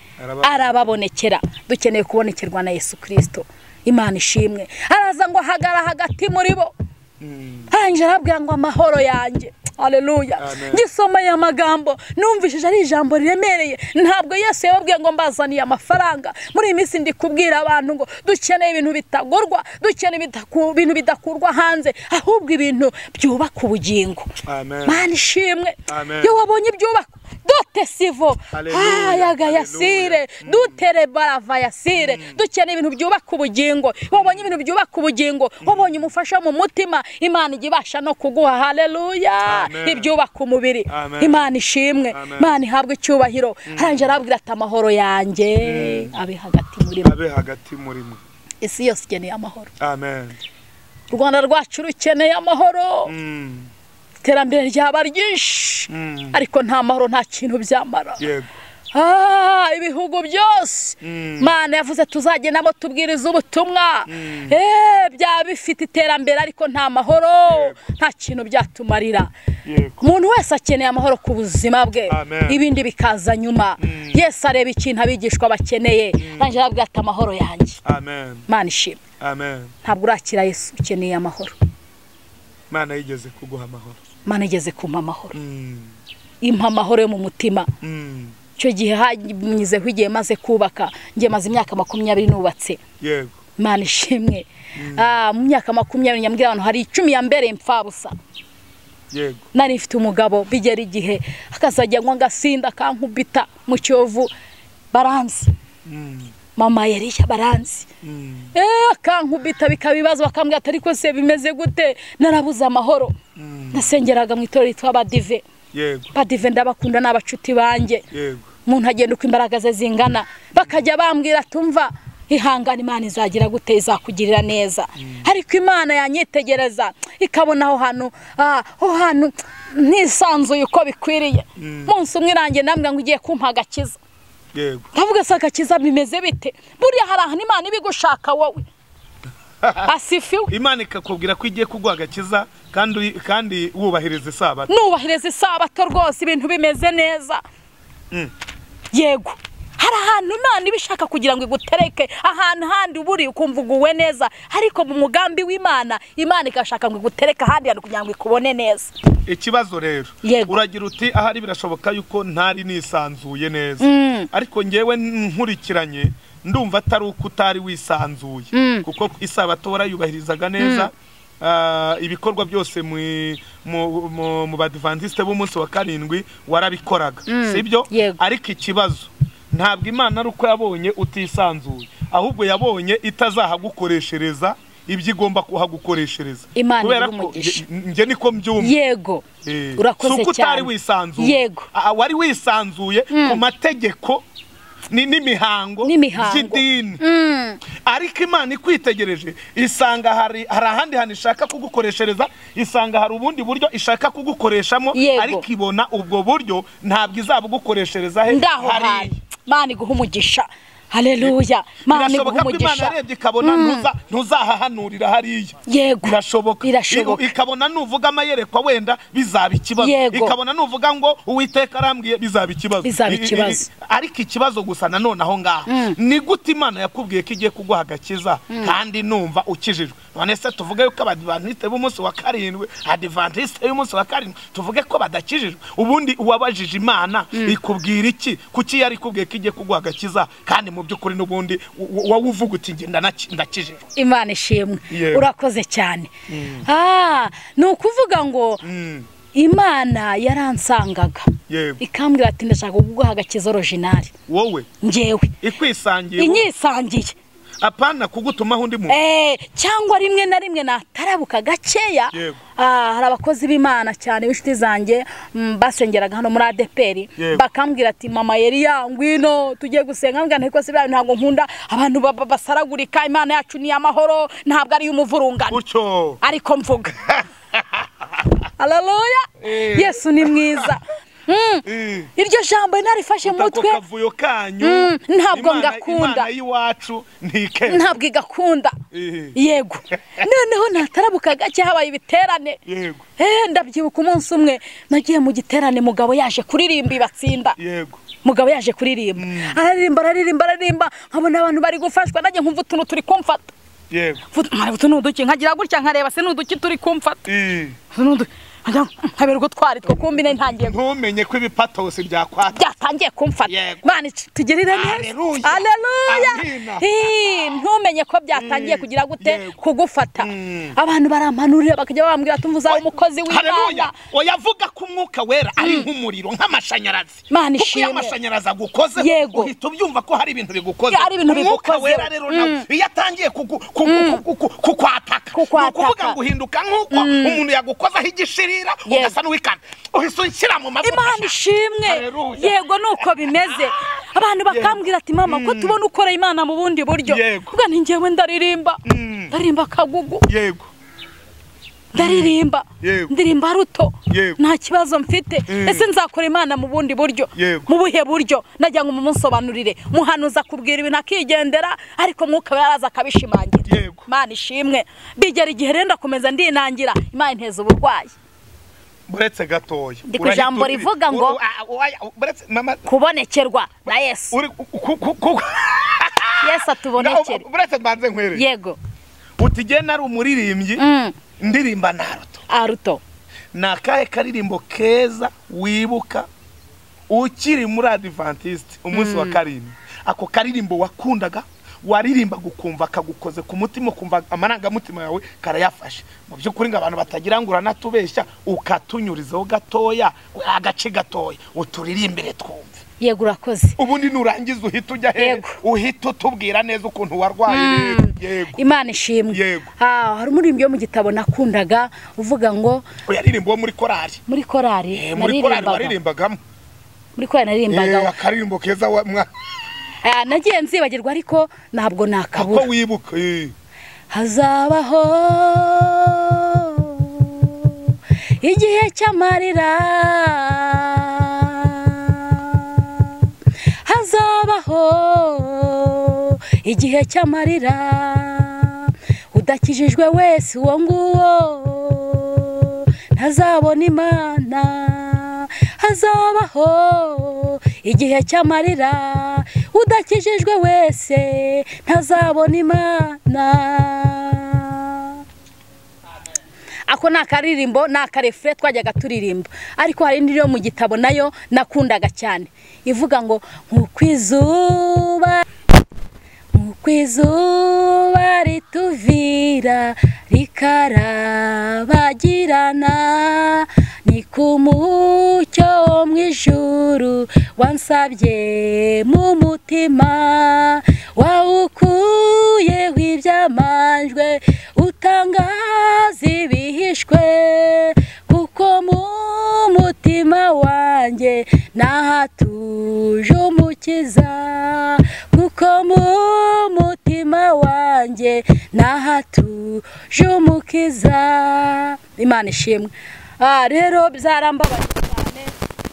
arababonekera dukeneye kubonekerwa na Yesu kirisito imana ishimwe araza ngo hagara hagati muri bo arangije arabwira ngo amahoro yanjye hareruya gisomeye amagambo numvishije ari ijambo riremereye ntabwo Yesu yababwiye ngo mbazaniye amafaranga muri iyi minsi ndi kubwira abantu ngo dukeneye ibintu bitagurwa dukeneye ibintu bidakurwa hanze ahubwo ibintu byubaka ubugingo mani ishimwe iyo wabonye ibyubaka dote sivo hayaga yasire dutere barava yasire dukeneye ibintu byubaka ubugingo wabonye ibintu byubaka ubugingo wabonye umufasha mu mutima imana ijya ibasha no kuguha hareruya ibyubaka umubiri imana ishimwe imana ihabwa icyubahiro harangije arabwira ati amahoro yanjye abe hagati muri mwe isi yose ikeneye amahoro u rwanda rwacu rukeneye amahoro iterambere ryaba ryinshi ariko nta mahoro nta kintu byamara ibihugu byose mana yavuze tuzajya nabo tubwiriza ubutumwa byaba bifite iterambere ariko nta mahoro nta kintu byatumarira umuntu wese akeneye amahoro ku buzima bwe ibindi bikaza nyuma yesi areba ikintu abigishwa bakeneye nanjye arabwira ati amahoro yanjye mana ishimwe ntabwo urakira Yesu ukeneye amahoro mana yigeze kuguha amahoro mana igeze kumpa amahoro impa amahoro yo mu mutima icyo gihe hanyuzeho igihe maze kubaka ngiye maze imyaka makumyabiri nubatse yego mana ishimwe mu myaka makumyabiri nyambwira abantu hari icumi ya mbere mfabusa yego nari mfite umugabo bigera igihe akazajya ngo agasinda kankubita mu cyovu baranzi mama yariya baranzi akankubita bikaba ibibazo bakambwira ati ariko se bimeze gute narabuze amahoro nasengeraga mu itorero ryitwa badive badive ndabakunda ni abacuti banjye umuntu agenda uko imbaraga ze zingana bakajya bambwira tumva ihangane imana izagira gute izakugirira neza ariko imana yanyitegereza ikabona aho hantu aho hantu ntisanzuye uko bikwiriye munsi umwe irangiye ndambwira ngo ugiye kumpa agakiza ndavuga se agakiza bimeze bite buriya hari ahantu imana ibigushaka wowe asifiwe imana ikakubwira ko igiye kuguha agakiza kandi uyi- kandi wubahiriza isabato nubahiriza isabato rwose ibintu bimeze neza Mm. yego hari ahantu imana iba ishaka kugira ngo igutereke ahantu handi uba uri ukumva uguwe neza ariko mu mugambi w'imana imana igashaka ngo igutereke ahandi hantu kugira ngo ikubone neza ikibazo rero Yego. uragira uti ahari birashoboka yuko ntari nisanzuye neza Mm. ariko ngewe nkurikiranye ndumva atari uko utari wisanzuye Mm. kuko isabato warayubahirizaga neza Ah, ibikorwa byose mu- mu- mu- mu badivantisite b'umunsi wa karindwi warabikoraga sibyo Yego. ariko ikibazo ntabwo imana ari uko yabonye utisanzuye ahubwo yabonye itazahagukoreshereza ibyo igomba kuhagukoreshereza Imana kubera iguhe ko umugisha. nge- nge niko mbyumva yego Eh, si urakoze uko utari cyane wisanzuye Yego. Ah, wari wisanzuye ku mategeko ni- n'imihango N'imihango. by'idini ariko imana ikwitegereje isanga hari hari ahandi hantu ishaka kugukoreshereza isanga hari ubundi buryo ishaka kugukoreshamo Yego. ariko ibona ubwo buryo ntabwo izabugukoreshereza he ndaho hariya. hantu imana iguha umugisha haleluya imana iguha birashoboka ko imana umugisha yarebye ikabona ntuza- ntuzahahanurira hariya yego birashoboka Birashoboka. I- ikabona nuvuga amayerekwa wenda bizaba ikibazo Yego. ikabona nuvuga ngo uwiteka arambwiye bizaba ikibazo Bizaba I- i- ikibazo. i- ariko ikibazo gusa nanone aho ngaho ni gute imana yakubwiye ko igiye kuguha agakiza kandi numva ukijijwe none se tuvuge yuko abadivantisite b'umunsi wa karindwi adivantisite y'umunsi wa karindwi tuvuge ko badakijijwe ubundi uwabajije imana ikubwira iki kuki yari ikubwiye ko igiye kuguha agakiza kandi mu by'ukuri n'ubundi wowe uvuga uti njye ndanaki- ndakijijwe imana ishimwe Yego. urakoze cyane Ah, ni ukuvuga ngo Mm. imana yaransangaga Yego. ikambwira ati ndashaka kuguha agakiza orojinari wowe ngewe ikwisangiye wowe. inyisangiye apana kugutumaho undi muntu Eh, cyangwa rimwe na rimwe natarabuka gakeya Yego. Ah, hari abakozi b'imana cyane b'inshuti zanjye mm, basengeraga hano muri adeperi Yego. bakambwira ati mama yari yangwino tugiye gusenga mbwira nti rwose biriya bintu ntabwo nkunda abantu ba- ba- basaragurika imana yacu ni iy'amahoro ntabwo ari iy'umuvurungano gutyo ariko mvuga haleluya Eh. yesu ni mwiza Mm. Eh. iryo jambo narifashe mu ako mutwe kavuyo kanyu Mm, ntabwo Imana- ngakunda. imana y'iwacu ntike ntabwo igakunda Eh. yego noneho natarabuka gake habaye ibiterane yego Eh, ndabyibuka umunsi umwe nagiye mu giterane mugabo yaje kuririmba ibatsinda yego mugabo yaje kuririmba araririmba araririmba araririmba nkabona abantu bari gufashwa nanjye nkumva utuntu turi kumfata yego Mvuga, "Mare, utu ni uduki nkagira gutya nkareba se ni uduki turi kumfata Eh, Utu ni uduki." Nkagira ngo, "Mm, nkabera utwari two kumbine ntangiye gu- ntumenye ko ibipatosi byakwata byatangiye kumfata Yego. Imana ic- tugirire neza Haleluya. Haleluya. Amina. Eh, ntumenye ko byatangiye Mm. kugira gute Yego. kugufata Mm. abantu barampanurira bakajya bambwira tumva uzaba umukozi w'imana hareruya oyavuga ko umwuka wera ari nk'umuriro nk'amashanyarazi Mana kuko iyo ishimwe. amashanyarazi agukoze Yego. uhita ubyumva ko hari ibintu bigukoze Hari ibintu umwuka bigukoze. wera rero nawe iyo atangiye kugu- kugu- kugu- kukwataka ni Kukwataka. ukuvuga ngo uhinduka nk'uko umuntu yagukozeho igishirira Yego. ugasa n'uwikana uhise unshyira mu mavuta imana ishimwe Haleluya. yego nuko bimeze abantu bakambwira ati mama ko tubona ukora imana mu bundi buryo Yego. ubwo ni njyewe ndaririmba ndaririmba akagugu yego ndaririmba Yego. ndirimba ruto Yego. nta kibazo mfite ese nzakora imana mu bundi buryo Yego. mu buhe buryo nagira ngo mumunsobanurire muhanuza akubwira ibintu akigendera ariko mwuka we yaraza akabishimangira Yego. imana ishimwe bigera igihe rero ndakomeza ndinangira imana inteza uburwayi buretse gatoya Ndi ku Urahita jambo uri- rivuga ngo- Uru- a- a- oya, buretse mama kubonekerwa na yesu uri ku- ku- ku- yesu atubonekere buretse mbanze nkwere yego uti igihe nari umuririmbyi ndirimba naruto aruto ni akahe karirimbo keza wibuka ukiri muri adivantisite umunsi wa karindwi ako karirimbo wakundaga waririmba gukumva kagukoze ku mutima ukumva amarangamutima yawe karayafashe mu by'ukuri ngo abantu batagira ngo uranatubeshya ukatunyurizaho gatoya agace gatoya uturirimbire twumve yego urakoze ubundi nurangiza uhita ujya he Yego. uhita utubwira neza ukuntu warwaye rero. yego imana ishimwe Yego. Ah, hari umuririmbyi wo mu gitabo nakundaga uvuga ngo yaririmba uwo muri korari muri korari Eh, muri korari naririmbaga waririmbagamo muri korari Eh, naririmbaga akaririmbo keza wa mwa- Ah, nagiye nzibagirwa ariko ntabwo ako nakabura wibuka eh. hazabaho igihe cy'amarira hazabaho igihe cy'amarira udakijijwe wese uwo nguwo ntazabona imana hazabaho igihe cy'amarira udakijijwe wese ntazabona imana ako ni akaririmbo ni akarefure twajyaga turirimba ariko hari indi yo mu gitabo nayo nakundaga cyane ivuga ngo nk'uko izuba nk'uko izuba rituvira rikarabagirana ni ku mucyo wo mu ijuru wansabye mu mutima wawukuyeho ibyamanjwe utangaza ibihishwe kuko mu mutima wanjye nahatuje umukiza kuko mu mutima wanjye nahatuje umukiza imana ishimwe aha rero byarambabaje cyane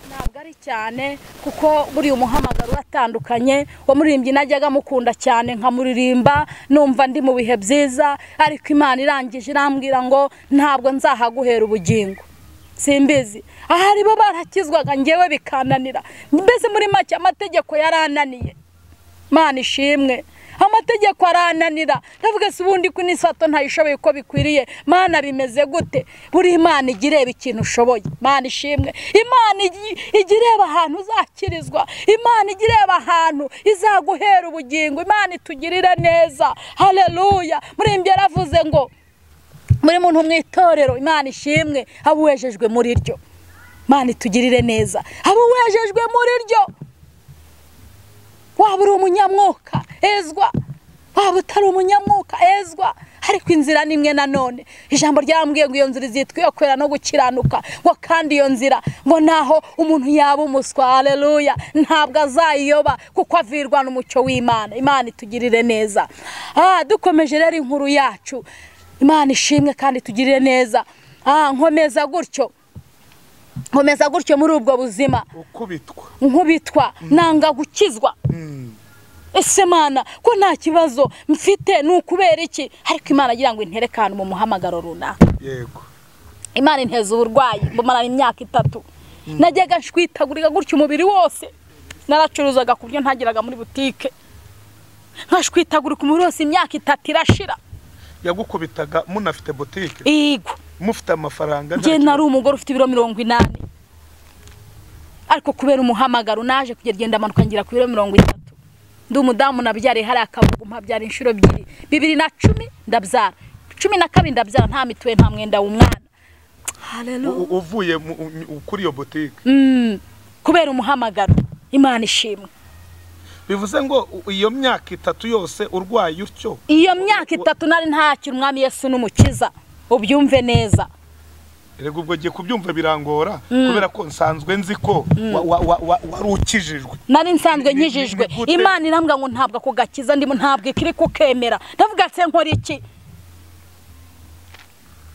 ntabwo ari cyane kuko buriya umuhamagaro uratandukanye wamuririmbyi najyaga amukunda cyane nkamuririmba numva ndi mu bihe byiza ariko imana irangije irambwira ngo ntabwo nzahaguhera ubugingo simbizi aha bo barakizwaga ngewe bikananira mbese muri make amategeko yarananiye imana ishimwe amategeko arananira ndavuga se ubundi ko n'isato ntayishoboye uko bikwiriye mana bimeze gute buri imana ijya ireba ikintu ushoboye imana ishimwe imana ijya ireba ahantu uzakirizwa imana ijya ireba ahantu izaguhera ubugingo imana itugirire neza hareruya murembye yaravuze ngo muri muntu mu itorero imana ishimwe haba uwejejwe muri ryo imana itugirire neza haba uwejejwe muri ryo waba uri umunyamwuka ezwa waba utari umunyamwuka ezwa ariko inzira ni imwe nanone ijambo ryambwiye ngo iyo nzira izitwa iyo kwera no gukiranuka ngo kandi iyo nzira ngo naho umuntu yaba umuswa hareruya ntabwo azayiyoba kuko avirwa n'umucyo w'imana imana itugirire neza aha dukomeje rero inkuru yacu imana ishimwe kandi tugirire neza aha nkomeza gutyo nkomeza gutyo muri ubwo buzima ukubitwa nkubitwa nanga gukizwa ese mana ko nta kibazo mfite ni ukubera iki ariko imana agira ngo interekane mu muhamagaro runaka yego imana inteza uburwayi mbumara imyaka itatu najyaga nshwitagurika gutya umubiri wose naracuruzaga ku buryo ntageraga muri butike nkashwitagurika umubiri wose imyaka itatu irashira yagukubitaga munafite butike yego mufite amafaranga njye nari umugore ufite ibiro mirongo inani ariko kubera umuhamagaro naje kugenda amanuka ngira ku biro mirongo itatu ndi umudamu nabyariye hariya akavuga mpabyara inshuro ebyiri bibiri na cumi ndabyara cumi na kabiri ndabyara nta mituwe nta mwenda w'umwana U- uvuye mu- u- kuri iyo butike Mm, kubera umuhamagaro imana ishimwe bivuze ngo u- iyo myaka itatu yose urwaye utyo iyo myaka itatu nari ntakira umwami yesu n'umukiza ubyumve neza rega ubwo giye kubyumva birangora kubera ko nsanzwe nzi ko wa- wa- wa- wa- wari ukijijwe nari nsanzwe Ni- ni- nkijijwe ni gute? imana irambwira ngo ntabwo ako gakiza ndimo ntabwo ikiri kukemera ndavuga se nkora iki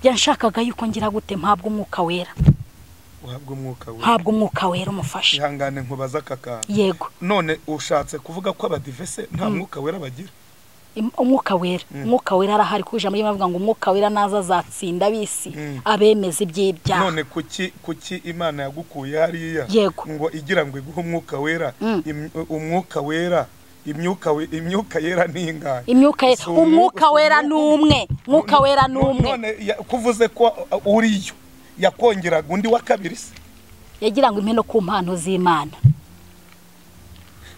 yanshakaga yuko ngira gute mpabwa umwuka wera uhabwa umwuka we ntabwo umwuka wera umufasha ihangane nkubaza aka kantu yego none ushatse kuvuga ko abadivese nta mwuka wera bagira im- umwuka wera umwuka wera arahari kuko ijambo ry'imana rivuga ngo umwuka wera naza azatsinda abisi Mm. abemeza iby'ibyaha none kuki kuki imana yagukuye hariya Yego. ngo igira ngo iguhe umwuka wera Mm. Im- umwuka wera imyuka we- imyuka yera ni ingahe imyuka yera Si umu- umwuka si wera umwuka ni umwe. umwe umwuka No- wera ni no- umwe none ya- kuvuze ko uh, uriyo yakongeraga undi wa kabiri se yagira ngo impe no ku mpano z'imana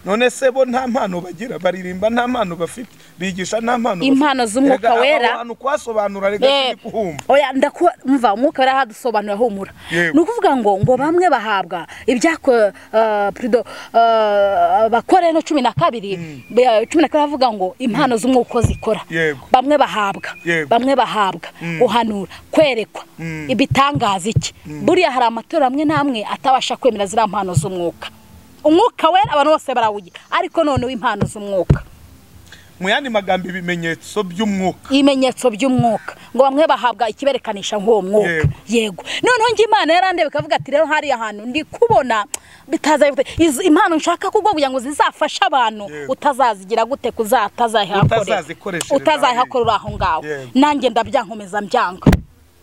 none se bo nta mpano bagira baririmba nta mpano bafite bigisha nta mpano Impano bafite. z'umwuka Erega aba wera. bantu kwasobanura rega Eh, turi kuhumva oya ndakuba mva umwuka wera hadusobanura humura Yego. ni ukuvuga ngo ngo bamwe bahabwa ibyako eh, pardon, eh, bakore no cumi na kabiri be- cumi na kabiri havuga ngo impano z'umwuka uko zikora Yego. bamwe bahabwa Yego. bamwe bahabwa guhanura kwerekwa Mm. ibitangaza iki buriya hari amatora amwe n'amwe atabasha kwemera ziriya mpano z'umwuka umwuka wera abantu bose barawugira ariko noneho impano z'umwuka mu yandi magambo ibimenyetso by'umwuka ibimenyetso by'umwuka ngo bamwe bahabwa ikiberekanisha nk'uwo mwuka Yego. yego noneho njye imana yarandeba ikavuga ati rero hariya hantu ndi kubona bitaza izi- impano nshaka kuko kugira ngo zizafashe abantu Yego. utazazigira gute kuza utazayihakorera Utazazikoreshereza utazayihakorera aho ngaho Yego. nanjye ndabyankomeza mbyanga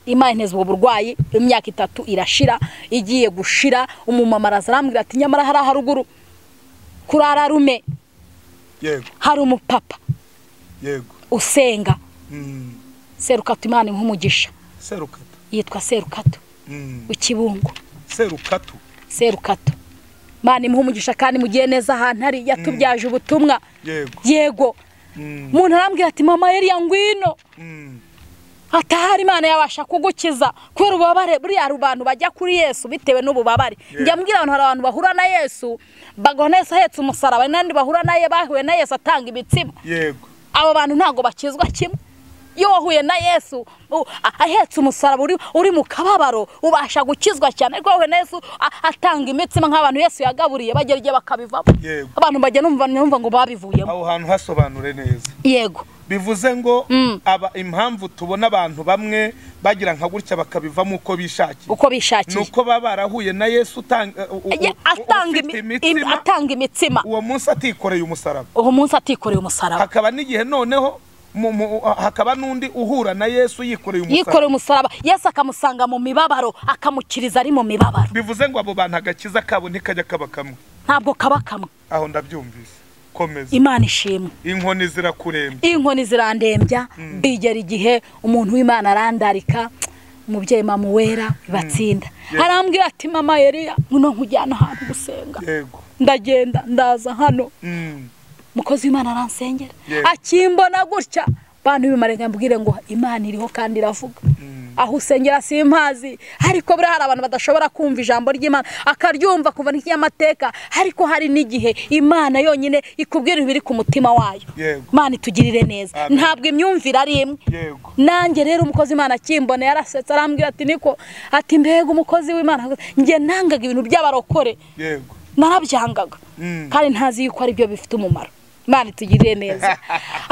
imana inteze ubu burwayi imyaka itatu irashira igiye gushira umumama araza arambwira ati nyamara hariya haruguru kuri ararume yego hari umupapa yego usenga Mm. serukato imana nk'umugisha serukatu yitwa serukato Mm. w'ikibungo serukatu serukato imana imuha umugisha kandi mugiye neza ahantu ari yatubyaje ubutumwa yego yego Mm. umuntu arambwira ati mama yariya ngwino Mm. atahari imana yabasha kugukiza kubera ububabare buriya abantu bajya kuri yesu bitewe n'ububabare Yeah. njya mbwira abantu hari abantu bahura na yesu bagahura na yesu ahetse umusaraba hari n'abandi bahura na ye bahuye na yesu atanga ibitsima yego abo bantu ntabwo bakizwa kimwe iyo wahuye na yesu u- a- ahetse umusaraba uri, uri mu kababaro ubasha gukizwa cyane ariko wahuye na yesu a- atanga imitsima nk'abantu yesu yagaburiye bagera igihe bakabivamo Yego. abantu bajya numva numva ngo babivuyemo aho hantu hasobanure neza yego bivuze ngo Mm. aba impamvu tubona abantu bamwe bagira nka gutya bakabivamo uko bishakiye uko bishakiye nuko baba barahuye na Yesu utanga u- u- Ya- u- atanga ufite imi- im- imitsima atanga imitsima uwo munsi atikoreye umusaraba uwo munsi atikoreye umusaraba hakaba n'igihe noneho mu- mu- hakaba n'undi uhura na Yesu yikoreye yikoreye umusaraba umusaraba yesu akamusanga mu mibabaro akamukiriza ari mu mibabaro bivuze ngo abo bantu agakiza kabo ntikajya kaba kamwe ntabwo kaba kamwe aho ndabyumvise komeza imana ishimwe inkoni zirakuremba inkoni zirandembya bigera igihe umuntu w'imana arandarika umubyeyi mama uwera bibatsinda Yeah. arambwira ati mama yeriya muno nkujyana ahantu gusenga yego ndagenda ndaza hano Mm. umukozi w'imana aransengera Yeah. akimbona gutya bantu b'ibimarenga mbwire ngo imana iriho kandi iravuga Mm. aho usengera simpazi ariko buriya hari abantu badashobora kumva ijambo ry'imana akaryumva kuva n'ikinyamateka ariko hari n'igihe imana yonyine ikubwira ibiri ku mutima wayo Yego. imana itugirire neza Amen. ntabwo imyumvire ari imwe yego nanjye rero umukozi w'imana akimbona yarasetse arambwira ati niko ati mbega umukozi w'imana njye nangaga ibintu by'abarokore yego narabyangaga Mm. kandi ntazi yuko ari byo bifite umumaro imana itugirire neza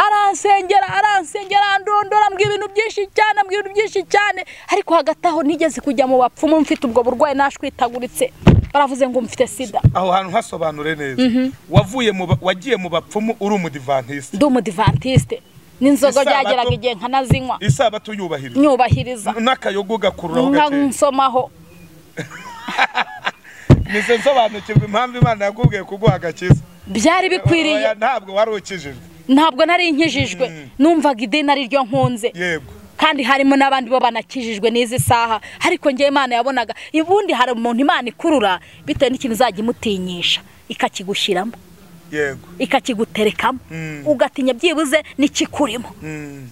aransengera aransengera arandondora mbwira ibintu byinshi cyane mbwira ibintu byinshi cyane ariko hagati aho nigeze kujya mu bapfumu mfite ubwo burwayi nashwitaguritse baravuze ngo mfite sida aho hantu hasobanure neza wavuye mu ba- wagiye mu bapfumu uri umudivantiste ndi umudivantisite n'inzoga Isabato- byageraga igihe nkanazinywa isabato yubahiriza nyubahiriza n'akayoga ugakururaho nka gakeya nsomaho nise nsobanukirwa impamvu imana yakubwiye kuguha agakiza byari bikwiriye Oya, ntabwo wari ukijijwe ntabwo nari nkijijwe numvaga idini ari ryo nkunze yego kandi harimo n'abandi bo banakijijwe n'izi saha ariko njyewe imana yabonaga ubundi hari umuntu imana ikurura bitewe n'ikintu izajya imutinyisha ikakigushyiramo yego ikakiguterekamo Mm. ugatinya byibuze n'ikikurimo Mm.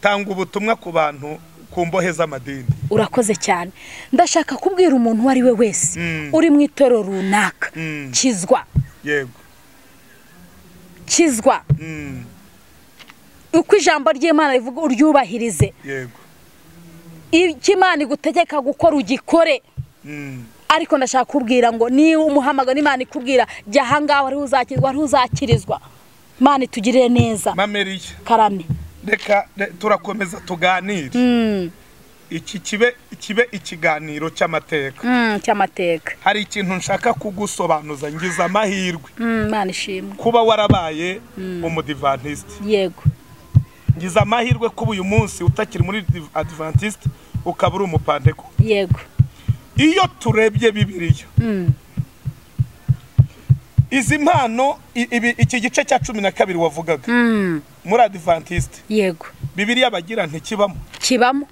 tanga ubutumwa ku bantu ku mbohe z'amadini urakoze cyane ndashaka kubwira umuntu uwo ari we wese Mm. uri mu itorero runaka Mm. kizwa yego kizwa Mm. uko ijambo ry'imana rivuga uryubahirize yego icyo imana igutegeka gukora ugikore Mm. ariko ndashaka kubwira ngo niba umuhamagaro n'imana ikubwira jya ahangaha wari uzakirwa wari uzakirizwa imana itugirire neza mameriya karame reka re- turakomeza tuganire iki kibe kibe ikiganiro cy'amateka Mm, cy'amateka hari ikintu nshaka kugusobanuza ngize amahirwe Mm, imana ishimwe kuba warabaye umudivantiste yego ngize amahirwe kuba uyu munsi utakiri muri div- adventiste ukaba uri umupanteko yego iyo turebye bibiliya Mm, izi mpano i- ibi- iki gice cya cumi na kabiri wavugaga mm, muri adventiste yego bibiliya bagira ntikibamo kibamo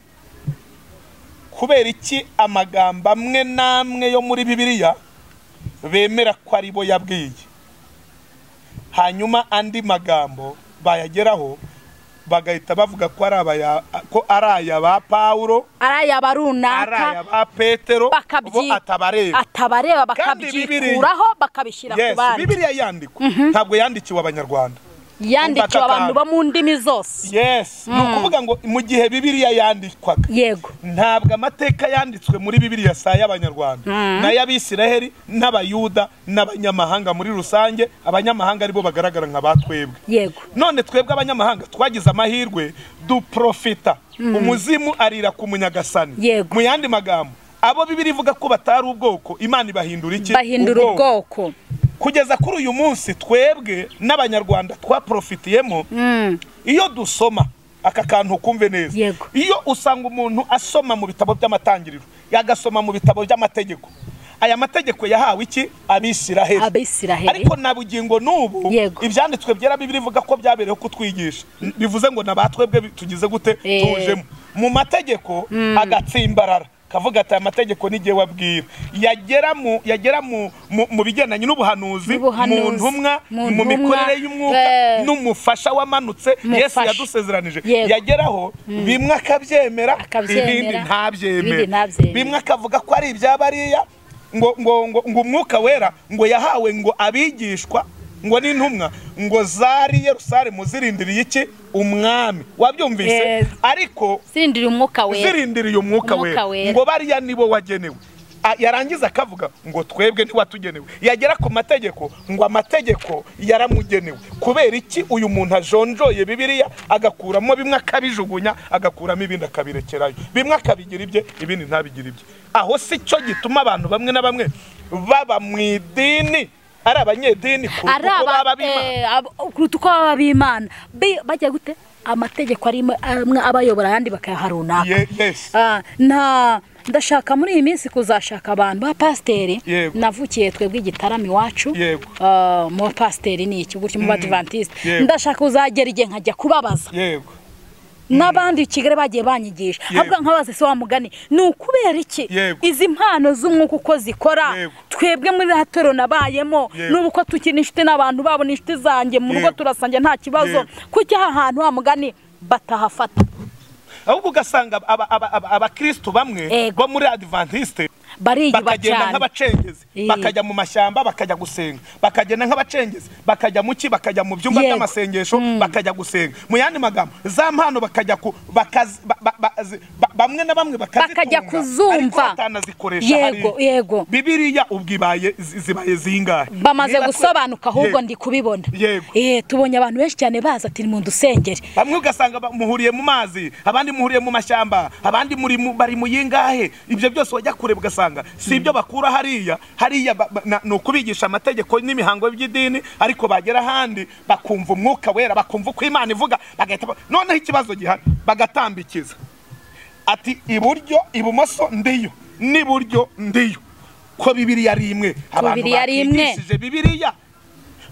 kubera iki amagambo amwe n'amwe yo muri bibiliya bemera ko ari bo yabwiye hanyuma andi magambo bayageraho bagahita bavuga ko ari abaya- ko ari aya ba pawulo ari ayaba ari aya runaka ba petero bo bakabyi- atabareba atabareba Kandi Bibiliya- bakabyikuraho bakabishyira ku yes bandi bibiliya yandikwa ntabwo yandikiwe abanyarwanda yandikiwe Umva abantu bo mu ndimi zose yes ni ukuvuga ngo mu gihe bibiriya yandikwaga yego ntabwo amateka yanditswe muri bibiriya si ay'abanyarwanda Mm. ni ay'abisiraheli n'abayuda n'abanyamahanga muri rusange abanyamahanga aribo bagaragara nka ba twebwe yego none twebwe abanyamahanga twagize amahirwe duprofita umuzimu arira ku munyagasani Yego. mu yandi magambo abo bibiri ivuga ko batari ubwoko imana ibahindura iki bahindura ubwoko kugeza kuri uyu munsi twebwe n'abanyarwanda twaprofitiyemo Mm. iyo dusoma aka kantu kumve neza Yego. iyo usanga umuntu asoma mu bitabo by'amatangiriro yagasoma mu bitabo by'amategeko aya mategeko yahawe iki abisiraheli abisiraheli ariko na bugingo n'ubu Yego. ibyanditswe byera bibiri bivuga ko byabereyeho kutwigisha N- bivuze ngo nabatwebwe bi- tugize gute Eh. tujemo mu mategeko agatsimbarara kavuga ati aya mategeko n'igihe wabwira yagera mu yagera mu mu, mu bigendanye n'ubuhanuzi N'ubuhanuzi, mu ntumwa mu mu ntumwa, mikorere y'umwuka eh. n'umufasha wamanutse Yesu Mufasha. yadusezeranije Yego. yageraho bimwe akabyemera Akabyemera, ibindi ntabyemere ibindi ntabyemere. bimwe akavuga ko ari ibya bariya ngo ngo ngo ngo umwuka wera ngo yahawe ngo abigishwa ngo n'intumwa ngo zari Yerusalemu zirindiriye iki umwami wabyumvise Yes. ariko zirindiriye umwuka wera zirindiriye umwuka Umwuka wera wera. ngo bariya nibo wagenewe A- yarangiza akavuga ngo twebwe ntiwatugenewe yagera ku mategeko ngo amategeko yaramugenewe kubera iki uyu muntu ajonjoye bibiliya agakuramo bimwe akabijugunya agakuramo ibindi akabirekerayo bimwe akabigira ibye ibindi ntabigire ibye aho si cyo gituma abantu bamwe na bamwe baba mu idini ari abanyedini kuruta ari uko baba aba b'Imana. eh, ab- kuruta uko baba b'imana Bi- bajya gute amategeko arimo amwe abayobora ayandi bakayaha runaka Ye- yes. Ah, nta ndashaka muri iyi minsi kuzashaka abantu ba pasiteri Yego. navukiye twebwe igitaramo iwacu Yego. Ah, mu ba pasiteri ni iki gutyo mu badivantiste Yego. ndashaka kuzagera igihe nkajya kubabaza yego n'abandi i kigali bagiye banyigisha Yego. ahubwo nkabaza ese wa mugani ni ukubera iki Yego. izi mpano z'umwuka uko zikora Yego. twebwe muri rahatoro nabayemo Yego. n'ubu ko tukiri inshuti n'abantu babo ni inshuti zanjye mu rugo Yego. turasangira nta kibazo Yego. kuki aha hantu wa mugani batahafata ahubwo ugasanga aba- aba- aba- abakristo bamwe Yego. bo muri adventiste bariyuba bakagenda cyane nk'abacengezi Eh. bakajya mu mashyamba bakajya gusenga bakagenda nk'abacengezi bakajya mu ki bakajya mu byumba Yego. by'amasengesho bakajya gusenga mu yandi magambo za mpano bakajya ku bakazi- ba- ba- ba- zi- ba- bamwe na bamwe bakazitunga, Bakajya kuzumva. ariko batanazikoresha Yego, hariya. yego. bibiliya ubwo ibaye zi- zibaye zingahe bamaze Niba twe- gusobanuka ahubwo Yego. ndi kubibona Yego. Eh, tubonye abantu benshi cyane baza ati mu dusengere bamwe ugasanga ba- muhuriye mu mazi abandi muhuriye mu mashyamba abandi muri mu- bari mu yingahe ibyo byose wajya kure ugasanga si ibyo bakura hariya hariya ba- ba- na- ni ukubigisha amategeko n'imihango by'idini ariko bagera ahandi bakumva umwuka wera bakumva uko imana ivuga bagahita ba- noneho ikibazo gihari bagatambikiza ati iburyo ibumoso ndiyo n'iburyo ndiyo ko bibiriya ari imwe abantu Bibiliya ari imwe. bakigishije bibiriya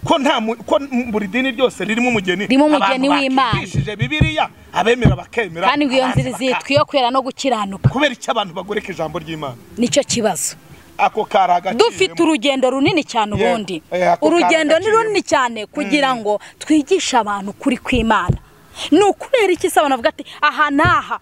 ko nta mu- ko m- buri dini ryose ririmo umugeni Ririmo umugeni w'Imana. bakigishije bibiliya abemera bakemera kandi ngo iyo abanzi nzira baka- izitwa iyo kwera no gukiranuka kubera icyo abantu bagoreka ijambo ry'imana nicyo kibazo ako kari agaciro dufite urugendo runini cyane Yego. ubundi Eh, ako urugendo ni kagaciro. runini cyane kugira ngo twigishe abantu kuri kw'imana ni ukubera iki se abantu bavuga ati aha n'aha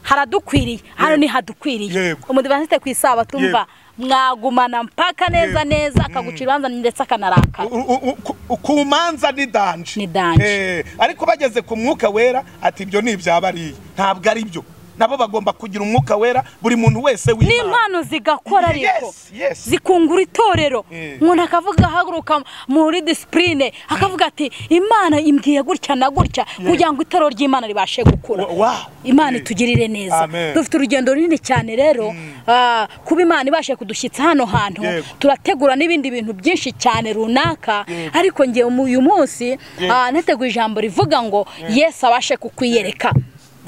haradukwiriye hano Yego. ni hadukwiriye Yego. umudivaniste ku isabato umva Yego. mwagumana mpaka neza Yego. neza akaguca ibanza ndetse akanarakara U- u- u- ku- ku manza ni danje Ni danje. Eh, ariko bageze ku mwuka wera ati ibyo ni ibya bariya ntabwo ari byo nabo bagomba kugira umwuka wera buri muntu wese w'imana n'impano zigakora Yes, ariko yes. zikungura itorero Eh. umuntu akavuga ahaguruka muri disipurine akavuga ati imana imbwiye gutya na gutya kugira ngo itorero ry'imana ribashe gukura Wa- wow. imana Eh. itugirire neza Amen. dufite urugendo runini cyane rero ah, kuba imana ibashe kudushyitsa hano hantu Yego. turategura n'ibindi bintu byinshi cyane runaka ariko ngewe uyu munsi ah, nateguye ijambo rivuga ngo yesu abashe kukwiyereka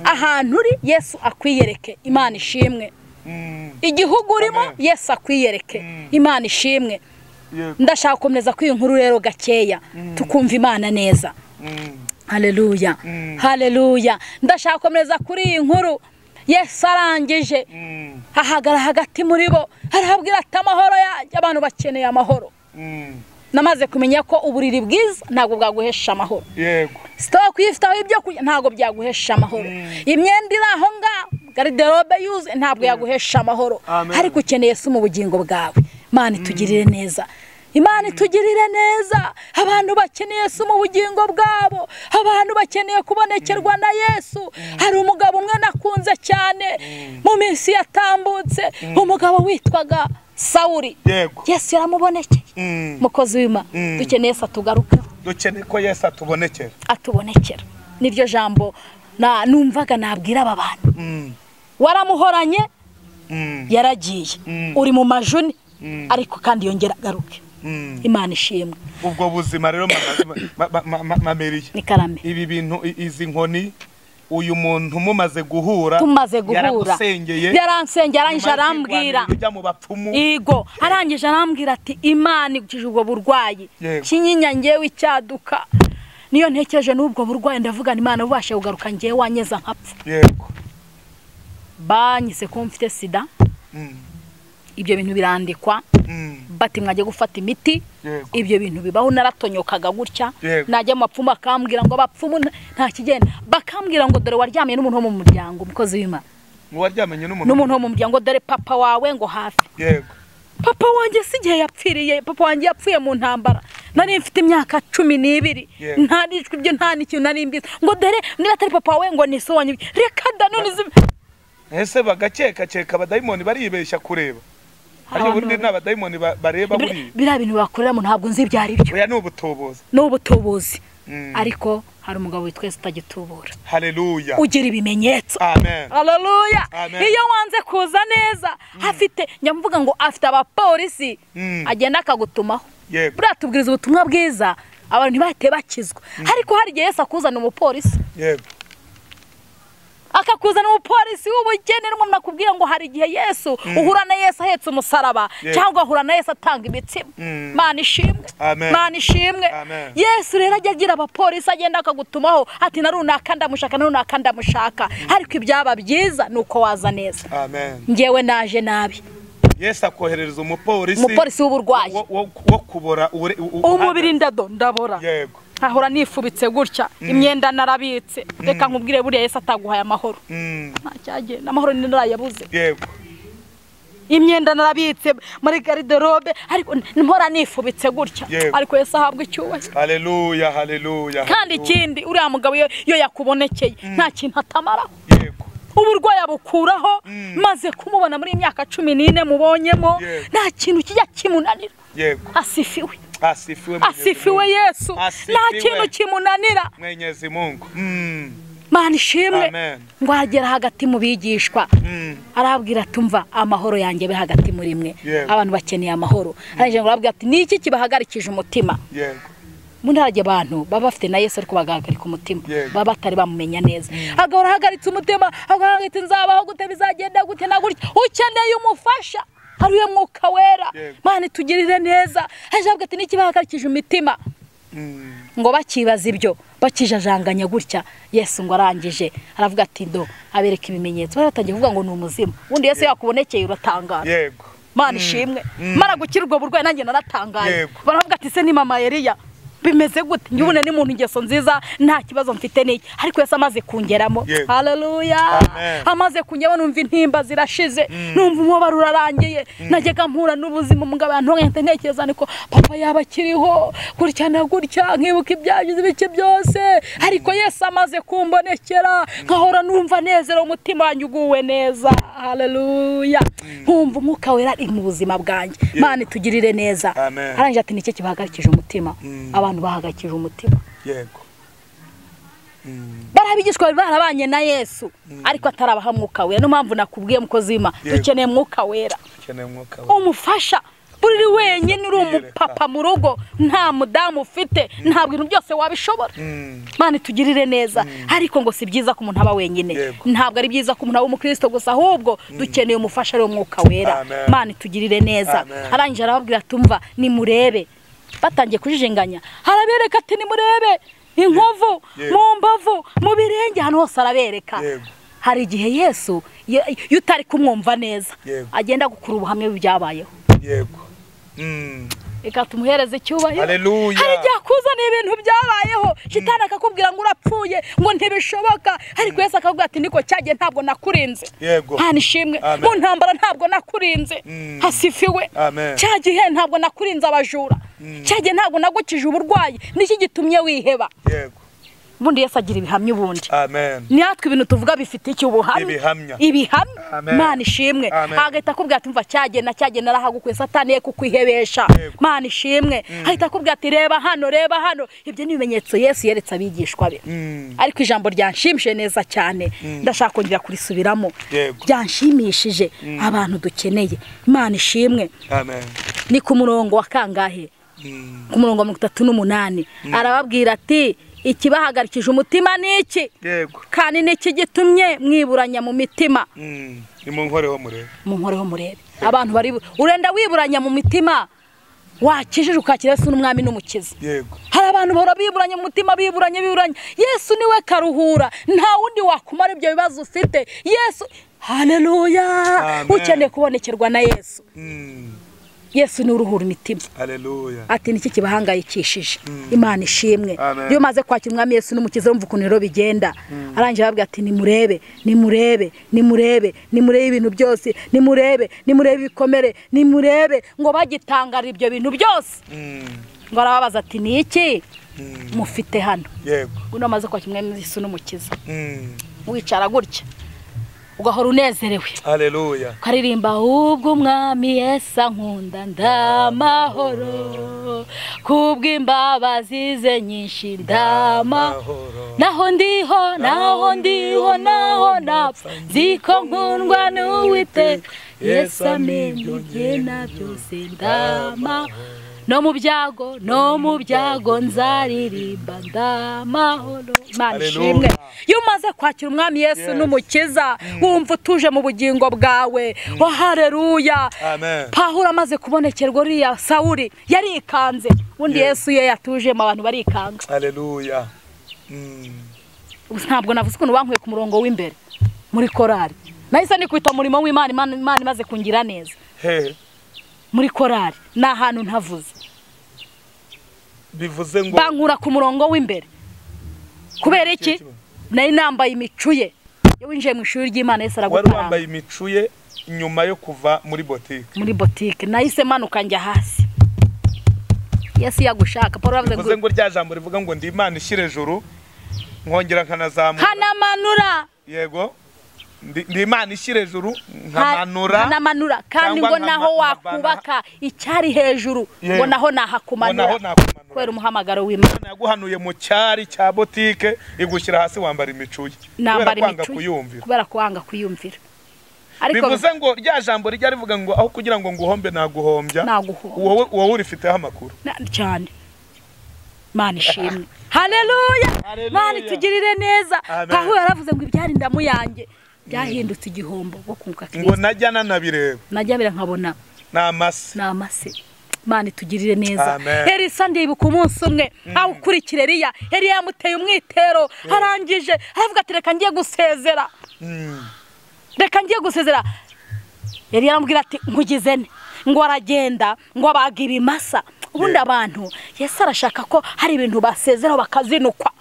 ahantu uri yesu akwiyereke imana ishimwe Mm, igihugu urimo Amen. yesu akwiyereke imana ishimwe yego. ndashaka gukomeza kuri iyi nkuru rero gakeya tukumva imana neza Mm. haleluya haleluya ndashaka gukomeza kuri iyi nkuru yesu arangije Mm. ahagara hagati muri bo arahabwira ati amahoro yanjye abantu bakeneye amahoro Mm. namaze kumenya ko uburiri bwiza ntabwo bwaguhesha amahoro yego sitoke iyo ufite aho ibyo kurya ntabwo byaguhesha amahoro imyenda iri aho ngaho gariderobe yuzuye ntabwo yaguhesha amahoro Amen. ariko ukeneye se mu bugingo bwawe mana itugirire neza imana itugirire neza abantu bakeneye se mu bugingo bwabo abantu bakeneye kubonekerwa na yesu hari umugabo umwe nakunze cyane mu minsi yatambutse umugabo witwaga sawuri yego yesu yaramubonekeye Mm. mukozi w'imana Mm. dukeneye se atugarukeho dukeneye ko yesu atubonekera atubonekera niryo jambo na- numvaga nabwira aba bantu Mm, waramuhoranye mm, yaragiye Mm. uri mu majuni Mm. ariko kandi yongera agaruke mm. imana ishimwe ubwo buzima rero mameriye ni karame ibi bintu i- izi nkoni uyu muntu mumaze guhura tumaze guhura yaragusengeye yaransengeye arangije nyuma yo arambwira kwirwanirira ujya mu bapfumu Igo arangije arambwira ati imana igukije ubwo burwayi Yego. kinyinya ngewe icyaduka niyo ntekereje n'ubwo burwayi ndavuga ngo imana bubashe kugaruka ngewe wanyeza nkapfa yego banyise ko mfite sida Mm, ibyo bintu birandikwa mm, bati mwajya gufata imiti yego ibyo bintu bibaho naratonyokaga gutya Yego. najya mu bapfumu akambwira ngo abapfumu nta- nta kigenda bakambwira ngo dore waryamye n'umuntu wo mu muryango umukozi w'imana uwaryamanye n'umuntu n'umuntu wo mu muryango dore papa wawe ngo hafi yego papa wanjye si igihe yapfiriye papa wanjye yapfuye mu ntambara nari mfite imyaka cumi n'ibiri Yego. nta n'ijwi byo nta n'ikintu nari mbizi ngo dore niba atari papa wawe ngo ni so wanjye reka da none uzi ese bagakekakeka abadayimoni baribeshya kureba ariko Abantu ubundi ni abadayimoni ba- bareba buriya biri- biriya bintu bakoreramo ntabwo nzi ibyo ari byo oya ni ubutobozi ni ubutubuzi Mm. ariko hari umugabo witwa Yesu utagitubura haleluya ugira ibimenyetso amen haleluya Amen. iyo wanze kuza neza afite njya mvuga ngo afite abapolisi Mm. agenda akagutumaho yego buriya tubwiriza ubutumwa bwiza abantu ntibahite bakizwa ariko hari igihe yesu akuzana umupolisi yego akakuzana umupolisi w'ubugeni n'umuntu akubwira ngo hari igihe yesu uhura na yesu ahetse umusaraba Yego. cyangwa ahura na yesu atanga imitsima Mm. mana ishimwe Amen. mana ishimwe Amen. yesu rero ajya agira abapolisi agenda akagutumaho ati na runaka ndamushaka na runaka ndamushaka ariko ibyaba byiza ni uko waza neza amen ngewe naje nabi yesu akoherereza umupolisi umupolisi w'uburwayi wo- wo- wo kubora ure- u- u- umubiri ndado ndabora yego nkahora nifubitse gutya imyenda narabitse reka nkubwire buriya yesu ataguhaye amahoro Mm, nta cyagenda amahoro ni narayabuze yego imyenda narabitse muri gariderobe ariko mpora nifubitse gutya Yego. ariko yesu ahabwa icyubahiro haleluya haleluya kandi haleluya. ikindi uriya mugabo iyo iyo yakubonekeye nta kintu atamaraho yego uburwayi abukuraho Mm. maze kumubona muri iyi myaka cumi n'ine mubonyemo Yego. nta kintu kijya kimunanira yego asifiwe asifiwe Mwenyezi asifiwe Mungu. yesu nta Asifiwe. kintu kimunanira mwenyezi mungu Mm, mana ishimwe Amen. ngo agera hagati mu bigishwa mm, arababwira ati mva amahoro yanjye abe hagati muri mwe Yego. abantu bakeneye amahoro arangije ngo arababwira ati ni iki kibahagarikije umutima yego mu ntarage abantu baba bafite na yesu ariko bagahagarika umutima Yego. baba batari bamumenya neza agahora ahagaritse umutima agahora ati nzabaho gute bizagenda gute na gutya ukeneye umufasha ari we mwuka wera Yego. mana itugirire neza hajya avuga ati ni iki bahagarikije imitima Mm, ngo bakibaza ibyo bakijajanganya gutya yesu ngo arangije aravuga ati ndo abereka ibimenyetso bari batangiye kuvuga ngo ni umuzima ubundi yesu yakubonekeye uratangara yego mana ishimwe mara gukira ubwo burwayi nanjye naratangaye Yego. baravuga ati se ni mama Eliya bimeze gute njye ni muntu ingeso nziza nta kibazo mfite n'iki ariko yesu amaze kungeramo Yego. haleluya Amen. amaze kungeramo numva intimba zirashize numva umubabaro urarangiye najyaga mpura n'ubuzima umugabo yantongahita ntekereza niko papa yaba akiriho gutya na gutya nkibuka ibyagize ibice byose ariko yesu amaze kumbonekera nkahora numva nezera umutima wanjye uguwe neza haleluya nkumva umwuka wera ari mu buzima bwanjye Yego. mana itugirire neza Amen. arangije ati nicyo kibahagakije umutima Mm. abantu bahagakije umutima yego Mm, bari abigishwa bari barabanye na yesu ariko atarabaha mwuka wera niyo mpamvu nakubwiye mukozi w'imana Yego. dukeneye mwuka wera dukeneye umwuka wa- umufasha buri uri wenyine uri umupapa mu rugo nta mudamu ufite nta bintu byose wabishobora Mm, mana itugirire neza ariko ngo si byiza ko umuntu aba wenyine Yego. ntabwo ari byiza ko umuntu aba umukristo gusa ahubwo dukeneye umufasha ari umwuka wera Amen. mana itugirire neza Amen. arangije arababwira tumva nimurebe batangiye kujijinganya arabereka ati nimurebe inkovu Yego. mu mbavu mu birenge ahantu hose arabereka Yego. hari igihe yesu ye- iyo utari kumwumva neza Yego. agenda gukura ubuhamya bw'ibyabayeho yego Mm, reka tumuhereze icyubahiro Haleluya. hari igihe akuzaniye ibintu byabayeho shitani akakubwira ngo urapfuye ngo ntibishoboka ariko yesu akakubwira ati niko cyagiye ntabwo nakurinze Yego. nta nishimwe Amen. mu ntambara ntabwo nakurinze Mm. hasifiwe Amen. cya gihe ntabwo nakurinze abajura cya gihe ntabwo nagukije uburwayi niki gitumye wiheba yego ubundi yesu agira ibihamya ubundi amen natwe ibintu tuvuga bifite icyo ubuhamya Ibihamya. ibihamya Amen. mana ishimwe Amen. agahita akubwira ati mva cyagena cyagena arahagukuye satani ye kukwihebesha Yego. mana ishimwe ahita akubwira ati reba hano reba hano ibyo ni ibimenyetso yesu yeretse abigishwa be Mm. ariko ijambo ryanshimishije neza cyane ndashaka kongera kurisubiramo Yego. byanshimishije abantu dukeneye imana ishimwe amen ni ku murongo wa kangahe Mm. ku murongo wa mirongo itatu n'umunani arababwira ati ikibahagarikije umutima ni iki yego kandi ni iki gitumye mwiburanya mu mitima Mm. nimunkoreho murebe mu nkoreho murebe abantu bari urenda wiburanya mu mitima wakijije ukakira yesu n'umwami n'umukiza yego hari abantu bahora biburanya mu mutima biburanye biburanye yesu niwe karuhura nta wundi wakumara ibyo bibazo ufite yesu haleluya Amen. ukeneye kubonekerwa na yesu Mm. yesu niwe uruhura imitima haleluya ati niki kibahangayikishije imana ishimwe Amen. iyo umaze kwakira umwami yesu n'umukiza urumva ukuntu rero bigenda arangira arababwira ati nimurebe nimurebe nimurebe nimurebe ibintu byose nimurebe nimurebe ibikomere nimurebe ngo bagitangara ibyo bintu byose Mm. ngo arababaza ati ni iki Mm. mufite hano yego uno amaze kwakira umwami yesu n'umukiza Mm. wicara gutya ugahora unezerewe haleluya ukaririmba ubwo umwami yesu ankunda ndamahoro kubw'imbabazi ze nyinshi ndama Amahoro. naho ndiho naho ndiho naho napfa nzi ko nkundwa n'uwiteka yesu amenye igena byose ndama no mu byago no mu byago nzaririmba ndamahoro imana ishimwe Haleluya. iyo umaze kwakira umwami yesu Yes. n'umukiza wumva utuje mu bugingo bwawe wa hareruya amen pahuro amaze kubonekerwa uriya sawuri yarikanze ubundi Yes. yesu iyo yatujemo abantu barikanga haleluya Mm. Gusa ntabwo navuze ukuntu bankuye ku murongo w'imbere muri korari nahise nikubita umurimo w'imana imana Imana imaze kungira neza he muri korari ni ahantu ntavuze bivuze ngo bankura ku murongo w'imbere kubera iki nari nambaye imicu ye iyo winjiye mu ishuri ry'imana yese wari aragukaranga wambaye imicu ye nyuma yo kuva muri botike muri botike nahise manuka njya hasi yesu yagushaka paul aravuze bivuze ngo ngo rya jambo rivuga ngo ndi imana ishyira ejuru nkongera nkanazamuka nkanamanura yego ndi ndi imana ishyira ejuru nka- nkamanura nkanamanura kandi cyangwa ngo nkama- naho nkavana- wakubaka icyari hejuru ngo naho Yewe. ngo naho nahakumanura kubera nakumanura umuhamagaro w'imana Imana yaguhanuye mu cyari cya botike igushyira hasi wambara imicu ye kubera nambara kwanga imicu kuyumvira kubera kwanga kuyumvira ariko bivuze ngo rya jambo rijya rivuga ngo aho kugira ngo nguhombe naguhombya Naguhombya. wowe wowe urifiteho amakuru na- cyane mana ishimwe haleluya Haleluya. mana itugirire neza Amen. pahuro yaravuze ngo ibyari indamu yanjye byahindutse igihombo bwo kunguka ngo kirisito najya nanabireba najya bira nkabona ni amase ni amase imana itugirire neza Amen. elisa ndibuka umunsi umwe awukurikira eriya eriya yamuteye umwitero arangije aravuga ati reka ngiye gusezera Mm. reka ngiye gusezera yari yaramubwira ati nkugize ne ngo aragenda ngo abaga ibimasa ubundi Yego. abantu yesu arashaka ko hari ibintu basezeraho bakazinukwa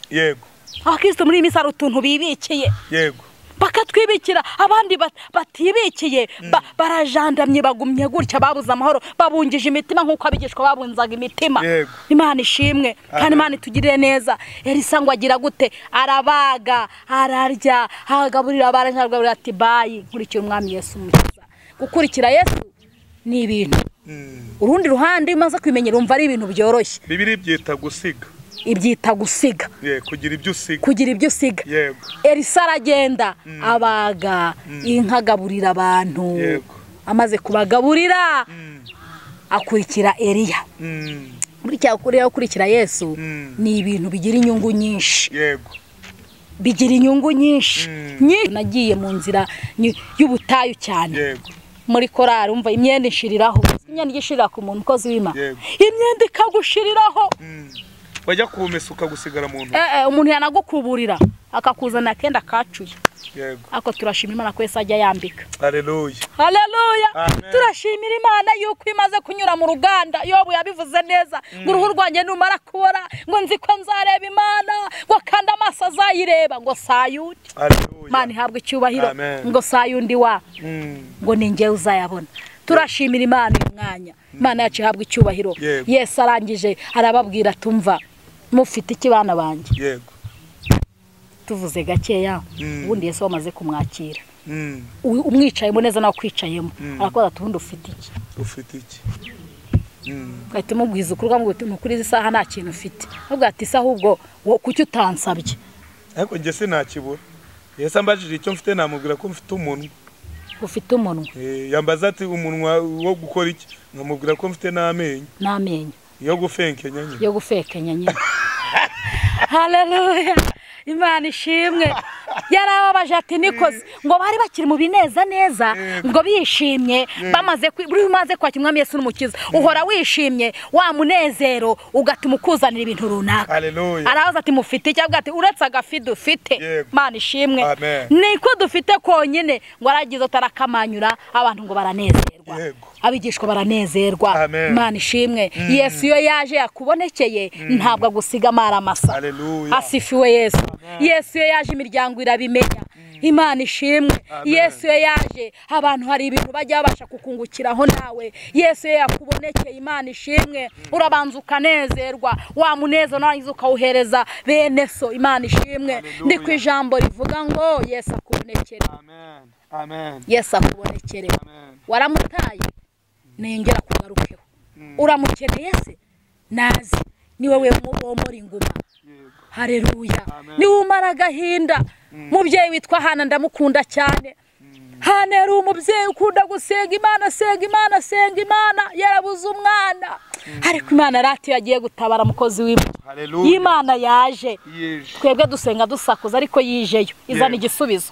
yego abakirisitu muri iyi minsi hari utuntu bibikiye yego bakatwibikira abandi bat- batibikiye ba- barajandamye bagumye gutya babuze amahoro babungije imitima nk'uko abigishwa babunzaga imitima Yego. imana ishimwe kandi Amen. imana itugirire neza elisa ngo agira gute arabaga ararya agaburira abarajagaburira ati bayi nkurikira umwami yesu umukiza gukurikira yesu ni ibintu Mm. urundi ruhande iyo umaze kwimenyera umva ari ibintu byoroshye bibiri byita gusiga ibyita gusiga Ye, kugira ibyo usiga kugira ibyo usiga yego elisa aragenda abaga inka agaburira abantu Yego. amaze kubagaburira Mm. akurikira eriya Mm. burya kuriya ukurikira yesu Mm. ni ibintu bigira inyungu nyinshi yego bigira inyungu nyinshi Mm. Nyi- nagiye mu nzira ny- y'ubutayu cyane yego muri korari umva imyenda inshiriraho imyenda igishirira ku muntu ukozi w'imana Yego. imyenda ikagushiriraho Mm. wajya kumesa ukagusigara mu ntoki eh, eh, umuntu yanagukuburira akakuzana akenda kacuye yego ariko turashima imana ko yesu ajya yambika hareruya haleluya Amen. turashimira imana yuko imaze kunyura mu ruganda yobu yabivuze neza ngo uruhu rwanjye numara kubora ngo nzi ko nzareba imana ngo kandi amaso azayireba ngo sayundi imana hareruya ihabwa icyubahiro Amen. ngo sayundi wa Mm, ngo ni njyewe uzayabona turashimira imana uyu mwanya imana yacu ihabwa icyubahiro Yego. yesu arangije arababwira tumva mufite iki bana banjye yego tuvuze gakeya Mm. ubundi yesu wamaze kumwakira Mm, U- umwicayemo neza nawe ukwicayemo Mm. arakubaza ati ubundi ufite iki ufite iki Mm, ugahita umubwiza ukuri ukamubwira uti nukuri izi saha nta kintu ufite avuga ati isaha ubwo wo- kuki utansabye ariko njye sinakibura yesu ambajije icyo mfite namubwira ko mfite umunwa ufite umunwa Eh, yambaza ati umunwa wo gukora iki nkamubwira ko mfite n'amenyo n'amenyo yo gufenkenya nyine yo gufekenya nyine haleluya imana ishimwe yarababaje ati nikoze ngo bari bakiri mu bineza neza Yego. ngo bishimye bamaze kwi- buri umaze kwakira umwami yesu n'umukiza uhora wishimye wa munezero ugatuma ukuzanira ibintu runaka hareruya arabaza ati mufite icyo avuga ati uretse agafi dufite Yego. mana ishimwe Amen. niko dufite konyine ngo aragize atarakamanyura abantu ngo baranezerwa Yego. abigishwa baranezerwa Amen. mana ishimwe yesu iyo yaje yakubonekeye ntabwo agusiga amara amasa hareruya asifiwe yesu yesu iyo yaje imiryango irabimenya imana ishimwe Amen. yesu iyo yaje abantu hari ibintu bajya babasha kukungukiraho nawe yesu iyo yakubonekeye imana ishimwe urabanza ukanezerwa wa munezo narangiza ukawuhereza bene so imana ishimwe Hallelujah. ndi ku ijambo rivuga ngo yesu akubonekere amen amen yesu akubonekere amen waramutaye niyongera kugarukeho uramukeneye se nazi niwe we womora inguma yego hareruya Amen. niwe umara agahinda mubyeyi witwa hana ndamukunda cyane hana yari umubyeyi ukunda gusenga imana senga imana senga imana yarabuze umwana ariko imana ratiyo yagiye gutabara mukozi w'imana hareruya y'imana yaje yeje twebwe dusenga dusakuza ariko yijeyo izana Yego. igisubizo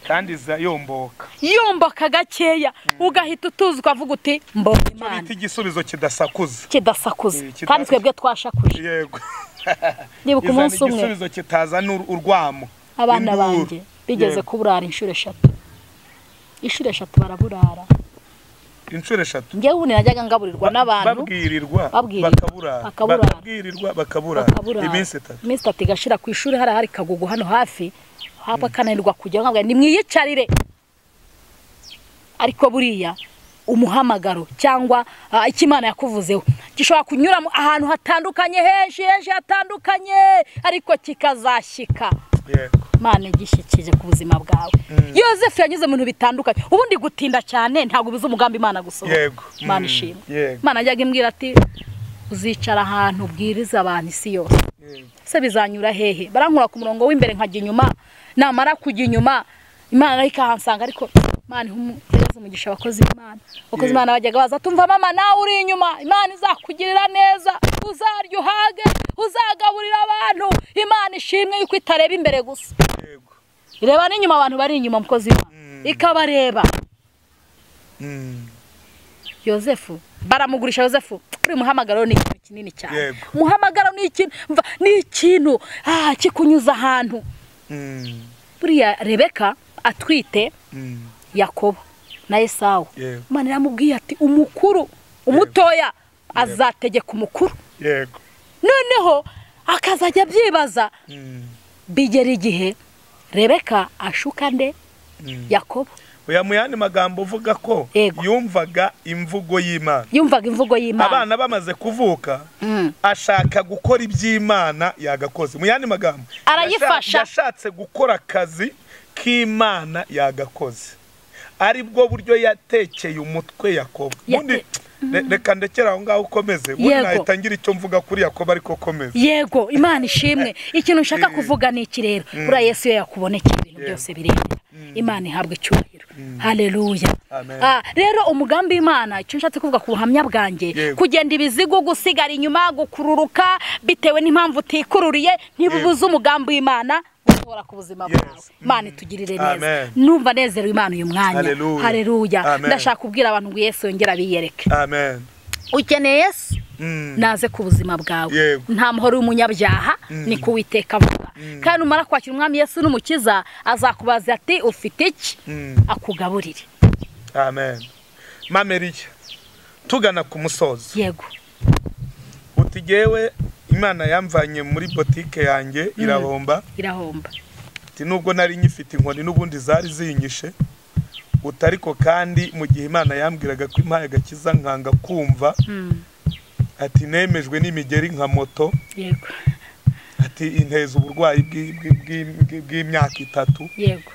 kandi iza yomboka yomboka gakeya ugahita utuzi ukavuga uti mbonye imana bita igisubizo kidasakuza kidasakuza Eh, kidasa- kandi twebwe twashakuje yego ndibuka izana umunsi umwe igisubizo kitazana ur- urwamo abana Induru. banjye bigeze Yego. kuburara inshuro eshatu inshuro eshatu baraburara inshuro eshatu njyewe ubundi najyaga ngaburirwa n'abantu babwirirwa Babwirirwa. bakaburara Bakaburara. bakabwirirwa bakaburara bakaburara iminsi itatu iminsi itatu igashira ku ishuri hari hari kagugu hano hafi haba kananirwa kujya nkabwa nimwiyicarire ariko buriya umuhamagaro cyangwa ah, icyo imana yakuvuzeho gishobora kunyura mu- ahantu hatandukanye henshi henshi hatandukanye ariko kikazashyika yego imana igishyikije ku buzima bwawe yosefu yanyuze mu bintu bitandukanye ubundi gutinda cyane ntabwo ubizi umugambi imana gusohora yego imana Mm. ishimwe yego imana ajyaga imbwira ati uzicara ahantu ubwiriza abantu isi yose yego se bizanyura hehe barankura ku murongo w'imbere nkajya inyuma namara kujya inyuma imana nayo ikahansanga ariko imana ihe umu- ihereze umugisha abakozi b'imana abakozi Yego. b'imana bajyaga baza tumva mama nawe uri inyuma imana izakugirira neza uzarya uhage uzagaburira abantu imana ishimwe yuko itareba imbere gusa yego ireba n'inyuma abantu bari inyuma mukozi w'imana Mm. ikabareba Mm. yosefu baramugurisha yosefu uriya muhamagaro ni ikintu kinini cyane Yego. umuhamagaro ni ikintu mva, ni ikintu ah, kikunyuza ahantu Mm. buriya rebeka atwite Mm. yakobo na esawu Yego. imana iramubwiye ati umukuru umutoya azategeka umukuru yego noneho akazajya abyibaza Mm. bigera igihe rebeka ashuka nde Mm. yakobo oya mu yandi magambo uvuga ko Yego. yumvaga imvugo y'imana yumvaga imvugo y'imana abana bamaze kuvuka Mm. ashaka gukora iby'imana yagakoze mu yandi magambo Arayifasha. yasha- yashatse gukora akazi k'imana yagakoze ari bwo buryo yatekeye umutwe yakobo Yate- ubundi re- reka ndekere aho ngaho ukomeze ubundi Yego. nahita ngira icyo mvuga kuri yakobo ariko komeza yego imana ishimwe ikintu nshaka kuvuga ni iki rero buriya yesu iyo yakubonekeye ibintu byose birebera imana ihabwa icyubahiro hareruya Amen. rero umugambi w'imana icyo nshatse kuvuga ku buhamya bwanjye Yego. kugenda ibizigu gusigara inyuma gukururuka bitewe n'impamvu utikururiye ntibibuze umugambi w'imana gusohora ku buzima bwawe Yes. imana itugirire neza Amen. numva nezerewe imana uyu mwanya Hallelujah. hareruya Amen. ndashaka kubwira abantu ngo yesu yongere abiyereke amen ukeneye yesu naze ku buzima bwawe Yego. nta muhoro w'umunyabyaha ni kuwiteka vuba kandi umara kwakira umwami yesu n'umukiza azakubaza ati ufite iki Mm. akugaburire amen mameriya tugana ku musozo yego uti jyewe imana yamvanye muri botike yanjye irahomba irahomba ati nubwo nari nyifite inkoni n'ubundi zari zinyishe utariko kandi mu gihe imana yambwiraga ko impaye agakiza nkanga kumva Mm. ati nemejwe n'imigeri nka moto yego ati inteza uburwayi bw'i- bw'i- bw'i- bw'i- bw'imyaka itatu yego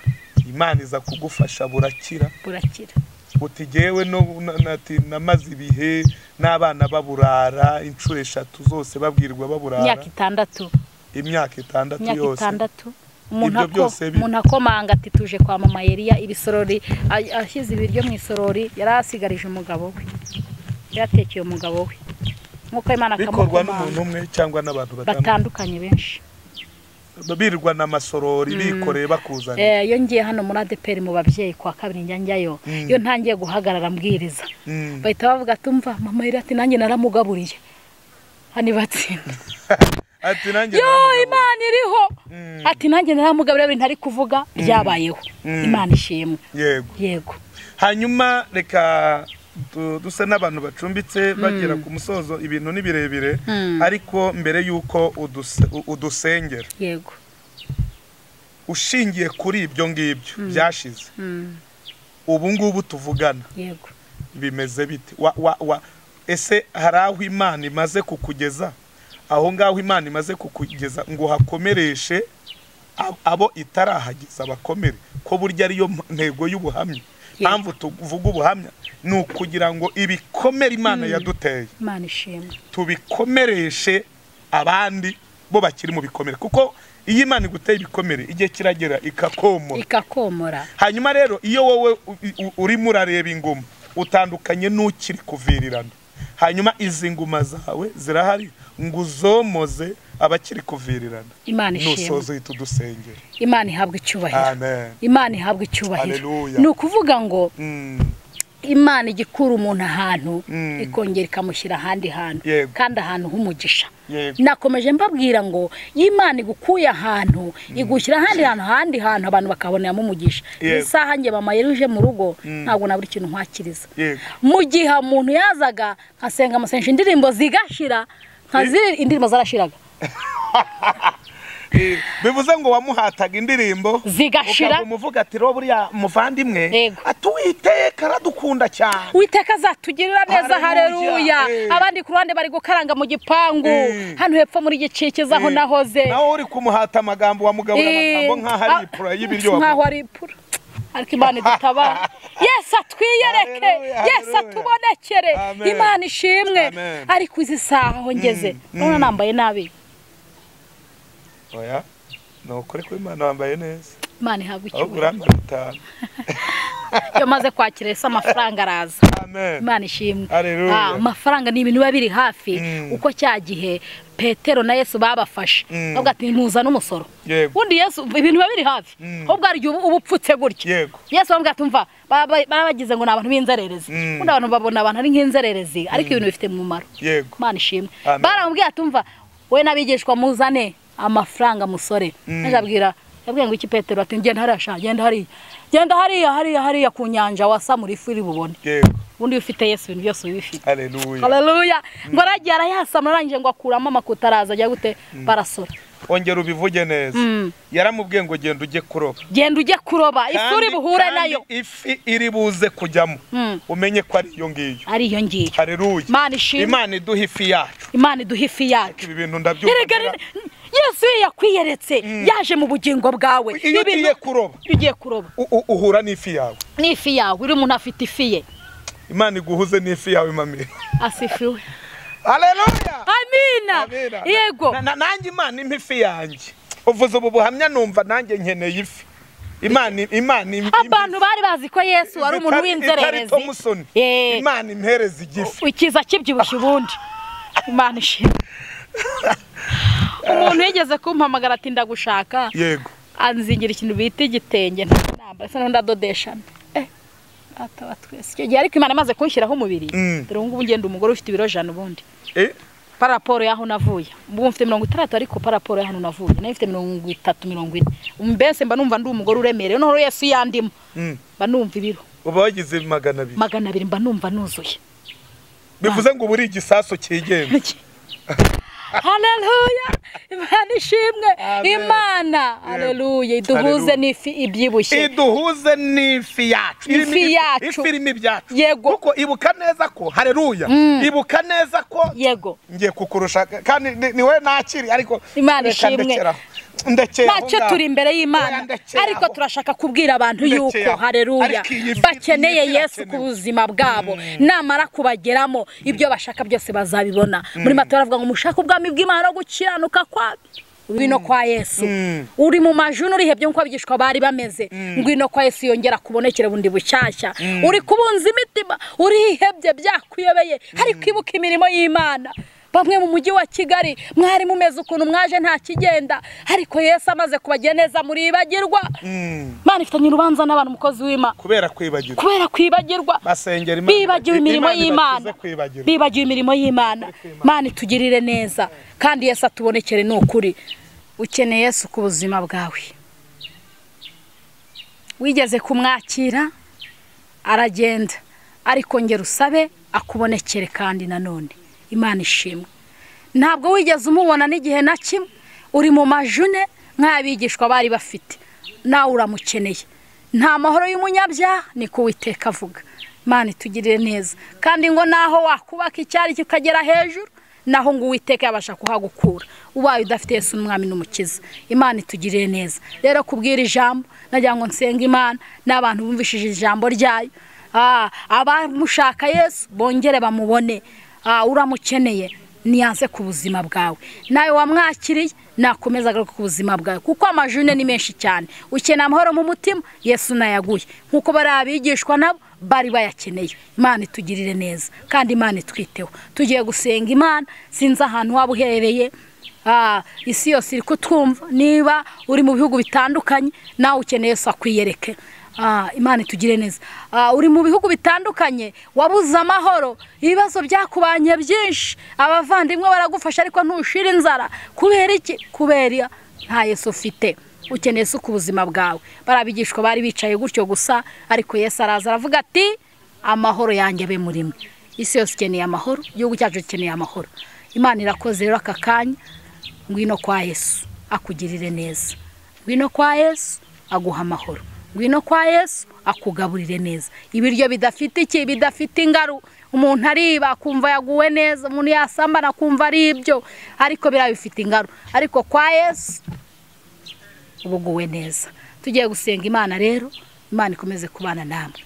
imana iza kugufasha burakira burakira uti jyewe no- na- na- ati namaze ibihe n'abana baburara inshuro eshatu zose babwirwa baburara imyaka itandatu imyaka itandatu imyaka yose itandatu umuntu Ibyo ako- byose bi- umuntu akomanga ati tuje kwa mama yeriya ibisorori a- ashyize ibiryo mu isorori yari asigarije umugabo we yatekeye umugabo we nk'uko imana bikorwa akamukomanga n'umuntu umwe cyangwa n'abantu batandukanye batandukanye benshi birwa n'amasorori bikoreye bakuzanye Eh, iyo ngiye hano muri adeperi mu babyeyi kwa kabiri njya njyayo Mm. iyo ntangiye guhagarara mbwiriza Mm. bahita bavuga tumva mama yari ati nanjye naramugaburiye hano batsinda ati nanjye yo naramugaburiye. imana iriho Mm. ati nanjye naramugaburiye ibintu ari kuvuga byabayeho Mm. imana ishimwe yego yego hanyuma reka du- dusa n'abantu bacumbitse bagera ku musozo ibintu ni birebire Mm. ariko mbere y'uko uduse- u- udusengera yego ushingiye kuri ibyo ngibyo byashize Mm. ubu ngubu tuvugana yego bimeze bite wa, wa, wa. ese hari aho imana imaze kukugeza aho ngaho imana imaze kukugeza ngo hakomereshe ab- abo itarahageza bakomere ko burya ariyo m- ntego y'ubuhamya Yego. mpamvu tuvuga ubuhamya ni ukugira ngo ibikomere imana yaduteye imana ishimwe tubikomereshe abandi bo bakiri mu bikomere kuko iyo imana iguteye ibikomere igihe kiragera ikakomora ikakomora hanyuma rero iyo wowe u- u- urimo urareba ingoma utandukanye n'ukiri kuvirirana hanyuma izi ngoma zawe zirahari ngo uzomoze abakiri kuvirirana imana ishimwe nusoza uhita udusengera imana ihabwa icyubahiro amen imana ihabwa icyubahiro Haleluya. ni ukuvuga ngo Mm, imana ijya ikura umuntu ahantu Mm. ikongera ikamushyira ahandi hantu Yego. kandi ahantu h'umugisha yego nakomeje mbabwira ngo iyo imana igukuye ahantu igushyira ahandi hantu ahandi hantu abantu bakaboneramo umugisha Yego. isaha njye mama yari uje mu rugo Mm. ntabwo nabura ikintu nkwakiriza yego mu gihe umuntu yazaga nkasenga amasengesho indirimbo zigashira nkaziri indirimbo zarashiraga Eh, bivuze ngo wamuhataga indirimbo Zigashira. ukaba umuvuga ati "Ro buriya muvandimwe Yego. atuwiteka aradukunda cyane witeka azatugirira neza Haleluya. hareruya Eh. abandi ku ruhande bari gukaranga mu gipangu Eh. hano hepfo muri gicikiza aho Eh, nahoze nawe uri kumuhata amagambo wamugaburira amagambo nk'aho ari ipura y'ibiryo nk'aho ari ipura ariko imana idutabara yesu atwiyereke Haleluya, yesu haleluya. atubonekere Amen. imana ishimwe Amen. ariko izi saha aho ngeze Mm, none mm. nambaye nabi oya ni ukuri ko imana wambaye neza imana ihabwa ahubwo icyubahiro urambara itanu iyo maze kwakira yesu amafaranga araza amen imana ishimwe Haleluya. Ah, amafaranga ni ibintu biba biri hafi Mm. uko cya gihe petero na yesu babafashe Mm. bavuga ati ntuzane umusoro yego ubundi yesu ibintu biba biri hafi Mm. ahubwo hari igihe uba uba upfutse gutya yego yesu bambwira ati umva ba- ba- barabagize ngo ni abantu b'inzererezi Mm. ubundi abantu babona abantu ari nk'inzererezi ariko ibintu bifite umumaro yego imana ishimwe Amen. baramubwira ati umva we n'abigishwa muzane amafaranga musore Mm. maze abwira yabwiye ngo iki petero ati genda hariya sha genda hariya genda hariya hariya hariya ku nyanja wasamura ifu iri bubone yego ubundi iyo ufite yesu ibintu byose bibifite haleluya haleluya ngo aragiye arayasamura arangije ngo akuramo amakuta araza ajya gute barasora ongera ubivuge neza Mm. yaramubwiye ngo genda ujye kuroba genda ujye kuroba ifu uri Kandi- buhure kandi nayo ifi iri buze kujyamo Mm. umenye ko ari iyo ngiyo ari iyo ngiyo haleluya Imana ishimwe. imana iduha ifi yacu imana iduha ifi yacu ibi bintu ndabyumva Erega ngira- ni- yesu iyo yakwiyeretse yaje mu bugingo bwawe iyo Ibintu- ugiye kuroba iyo ugiye kuroba u- u- uhura n'ifi yawe n'ifi yawe uri umuntu afite ifi ye imana iguhuze n'ifi yawe mamire asifiwe haleluya amina Abera. yego Na- na- nanjye imana impa ifi yanjye uvuze ubu buhamya numva nanjye nkeneye ifi imana imana impa ifi. abantu bari bazi ko yesu ari umuntu Itari- itari w'inzererezi Thompson. Eh. imana impereza igifi ikiza kibyibushye ubundi imana ishimwe umuntu yigeze kumpamagara ati ndagushaka yego anzingira ikintu bita igitenge ntabwo namba asa n'undi adodeshana data wa twese icyo gihe ariko imana imaze kunshyiraho umubiri Mm. dore ubu ngubu ngenda umugore ufite ibiro jana ubundi Eh? paraporo y'aho navuye ubu mfite mirongo itandatu ariko paraporo y'ahantu navuye nayo mfite mirongo itatu mirongo ine mbese mba numva ndi umugore uremerewe noneho yesu yandimo Mm. mba numva ibiro uba wagize magana abiri magana abiri mba numva nuzuye bivuze ngo uba uri igisaso cyigenza haleluya imana ishimwe Amen. imana haleluya iduhuze Haleluya. n'ifi ibyibushye iduhuze n'ifi yacu Ifi Irimo ibi- yacu. ifi irimo ibyacu Yego. kuko ibuka neza ko hareruya ibuka neza ko yego ngiye kukurusha kandi ni- ni wowe nakiri ariko Imana reka ishimwe. ndekera aho. ndekera aho ntacyo ngaho. turi imbere y'imana Oya, ndekera ariko aho. turashaka kubwira abantu Ndekera yuko aho. hareruya Ariko iyi fi- bakeneye iyi fi yesu irakenewe. ku buzima bwabo namara kubageramo ibyo bashaka byose bazabibona muri matora baravuga ngo mushake ubwami bw'imana no gukiranuka kwa ngwino kwa yesu Mm. uri mu majuna urihebye nk'uko abigishwa bari bameze ngwino kwa yesu yongera kubonekera bundi bushyashya uri kubunza imitima urihebye byakuyobeye ariko ibuka imirimo y'imana bamwe mu mujyi wa kigali mwari mumeze ukuntu mwaje nta kigenda ariko yesu amaze kubagira neza muribagirwa Mm. imana ifitanye urubanza n'abantu umukozi w'imana kubera kwibagirwa kubera kwibagirwa basengera Imana. bibagiwe imirimo Imana y'imana ibakize kwibagirwa. bibagiwe imirimo y'imana mana itugirire neza kandi yesu atubonekere ni ukuri ukeneye yesu ku buzima bwawe wigeze kumwakira aragenda ariko ngera usabe akubonekere kandi nanone imana ishimwe ntabwo wigeze umubona n'igihe na kimwe uri mu majune nk'abigishwa bari bafite nawe uramukeneye nta mahoro y'umunyabyaha ni ko uwiteka avuga imana itugirire neza kandi ngo naho wakubaka icyari cyo ukagera hejuru naho ngo uwiteka yabasha kuhagukura ubaye udafite yesu n'umwami n'umukiza imana itugirire neza rero kubwira ijambo nagira ngo nsenga imana n'abantu bumvishije ijambo ryayo Ah, abamushaka yesu bongere bamubone Ah, uramukeneye niyaze ku buzima bwawe nawe wamwakiriye nakomeza agaruka ku buzima bwawe kuko amajune ni menshi cyane ukeneye amahoro mu mutima yesu nayaguye nk'uko bari abigishwa nabo bari bayakeneye imana itugirire neza kandi imana itwiteho tugiye gusenga imana sinzi ahantu waba uherereye Ah, isi yose iri kutwumva niba uri mu bihugu bitandukanye nawe ukeneye Yesu akwiyereke Ah, imana itugire neza Ah, uri mu bihugu bitandukanye wabuze amahoro ibibazo byakubanye byinshi abavandimwe baragufasha ariko ntushira inzara kubera iki kubera nta yesu ufite ukeneye Yesu ku buzima bwawe bariya bigishwa bari bicaye gutyo gusa ariko yesu araza aravuga ati amahoro yanjye abe muri mwe isi yose ikeneye amahoro igihugu cyacu gikeneye amahoro imana irakoze rero aka kanya ngwino kwa yesu akugirire neza ngwino kwa yesu aguha amahoro ngwino kwa yesu akugaburire neza ibiryo bidafite iki bidafite ingaru umuntu ariba akumva yaguwe neza umuntu yasambana akumva ari ibyo ariko biriya bifite ingaru ariko kwa yesu uba uguwe neza tugiye gusenga imana rero imana ikomeze kubana namwe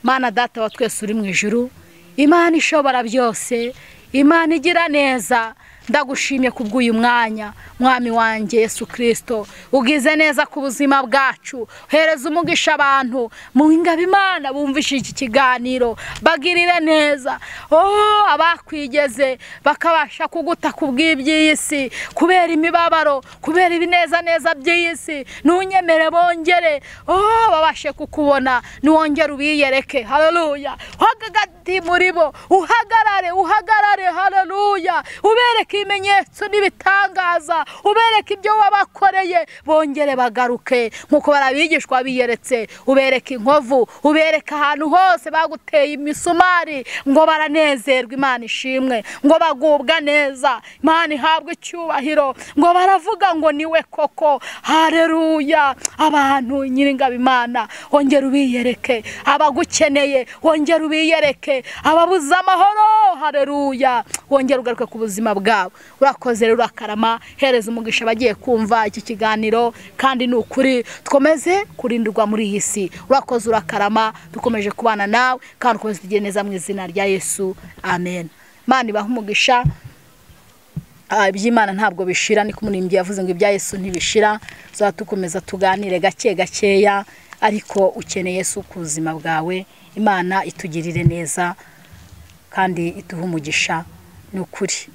imana data wa twese uri mu ijuru imana ishobora byose imana igira neza ndagushimye kubw'uyu mwanya mwami wanjye yesu kirisito ugize neza ku buzima bwacu hereza umugisha abantu mu ingabo imana bumvishe iki kiganiro bagirire neza oh abakwigeze bakabasha kuguta ku bw'iby'iyi si kubera imibabaro kubera ibinezaneza by'iyi si ntunyemere bongere oh babashe kukubona niwongere ubiyereke haleluya hagati muri bo uhagarare uhagarare haleluya ubereke ibimenyetso n'ibitangaza ubereke ibyo wabakoreye bongere bagaruke nk'uko barabigishwa biyeretse ubereke inkovu ubereke ahantu hose baguteye imisumari ngo baranezerwe imana ishimwe ngo bagubwa neza imana ihabwe icyubahiro ngo baravuga ngo niwe koko hareruya abantu nyiringabo imana wongera ubiyereke abagukeneye wongera ubiyereke ababuze amahoro hareruya wongera ugaruke ku buzima bwabo urakoze rero urakarama hereza umugisha abagiye kumva iki kiganiro kandi ni ukuri twomeze kurindirwa muri iyi si urakoze urakarama dukomeje kubana nawe kandi ukomeze tugire neza mu izina rya yesu amen imana ibahe umugisha Ah, iby'imana ntabwo bishira niko umurimbyi yavuze ngo ibya yesu ntibishira tuzaba dukomeza tuganire gake gakeya ariko ukeneye yesu ku buzima bwawe imana itugirire neza kandi iduhe umugisha ni ukuri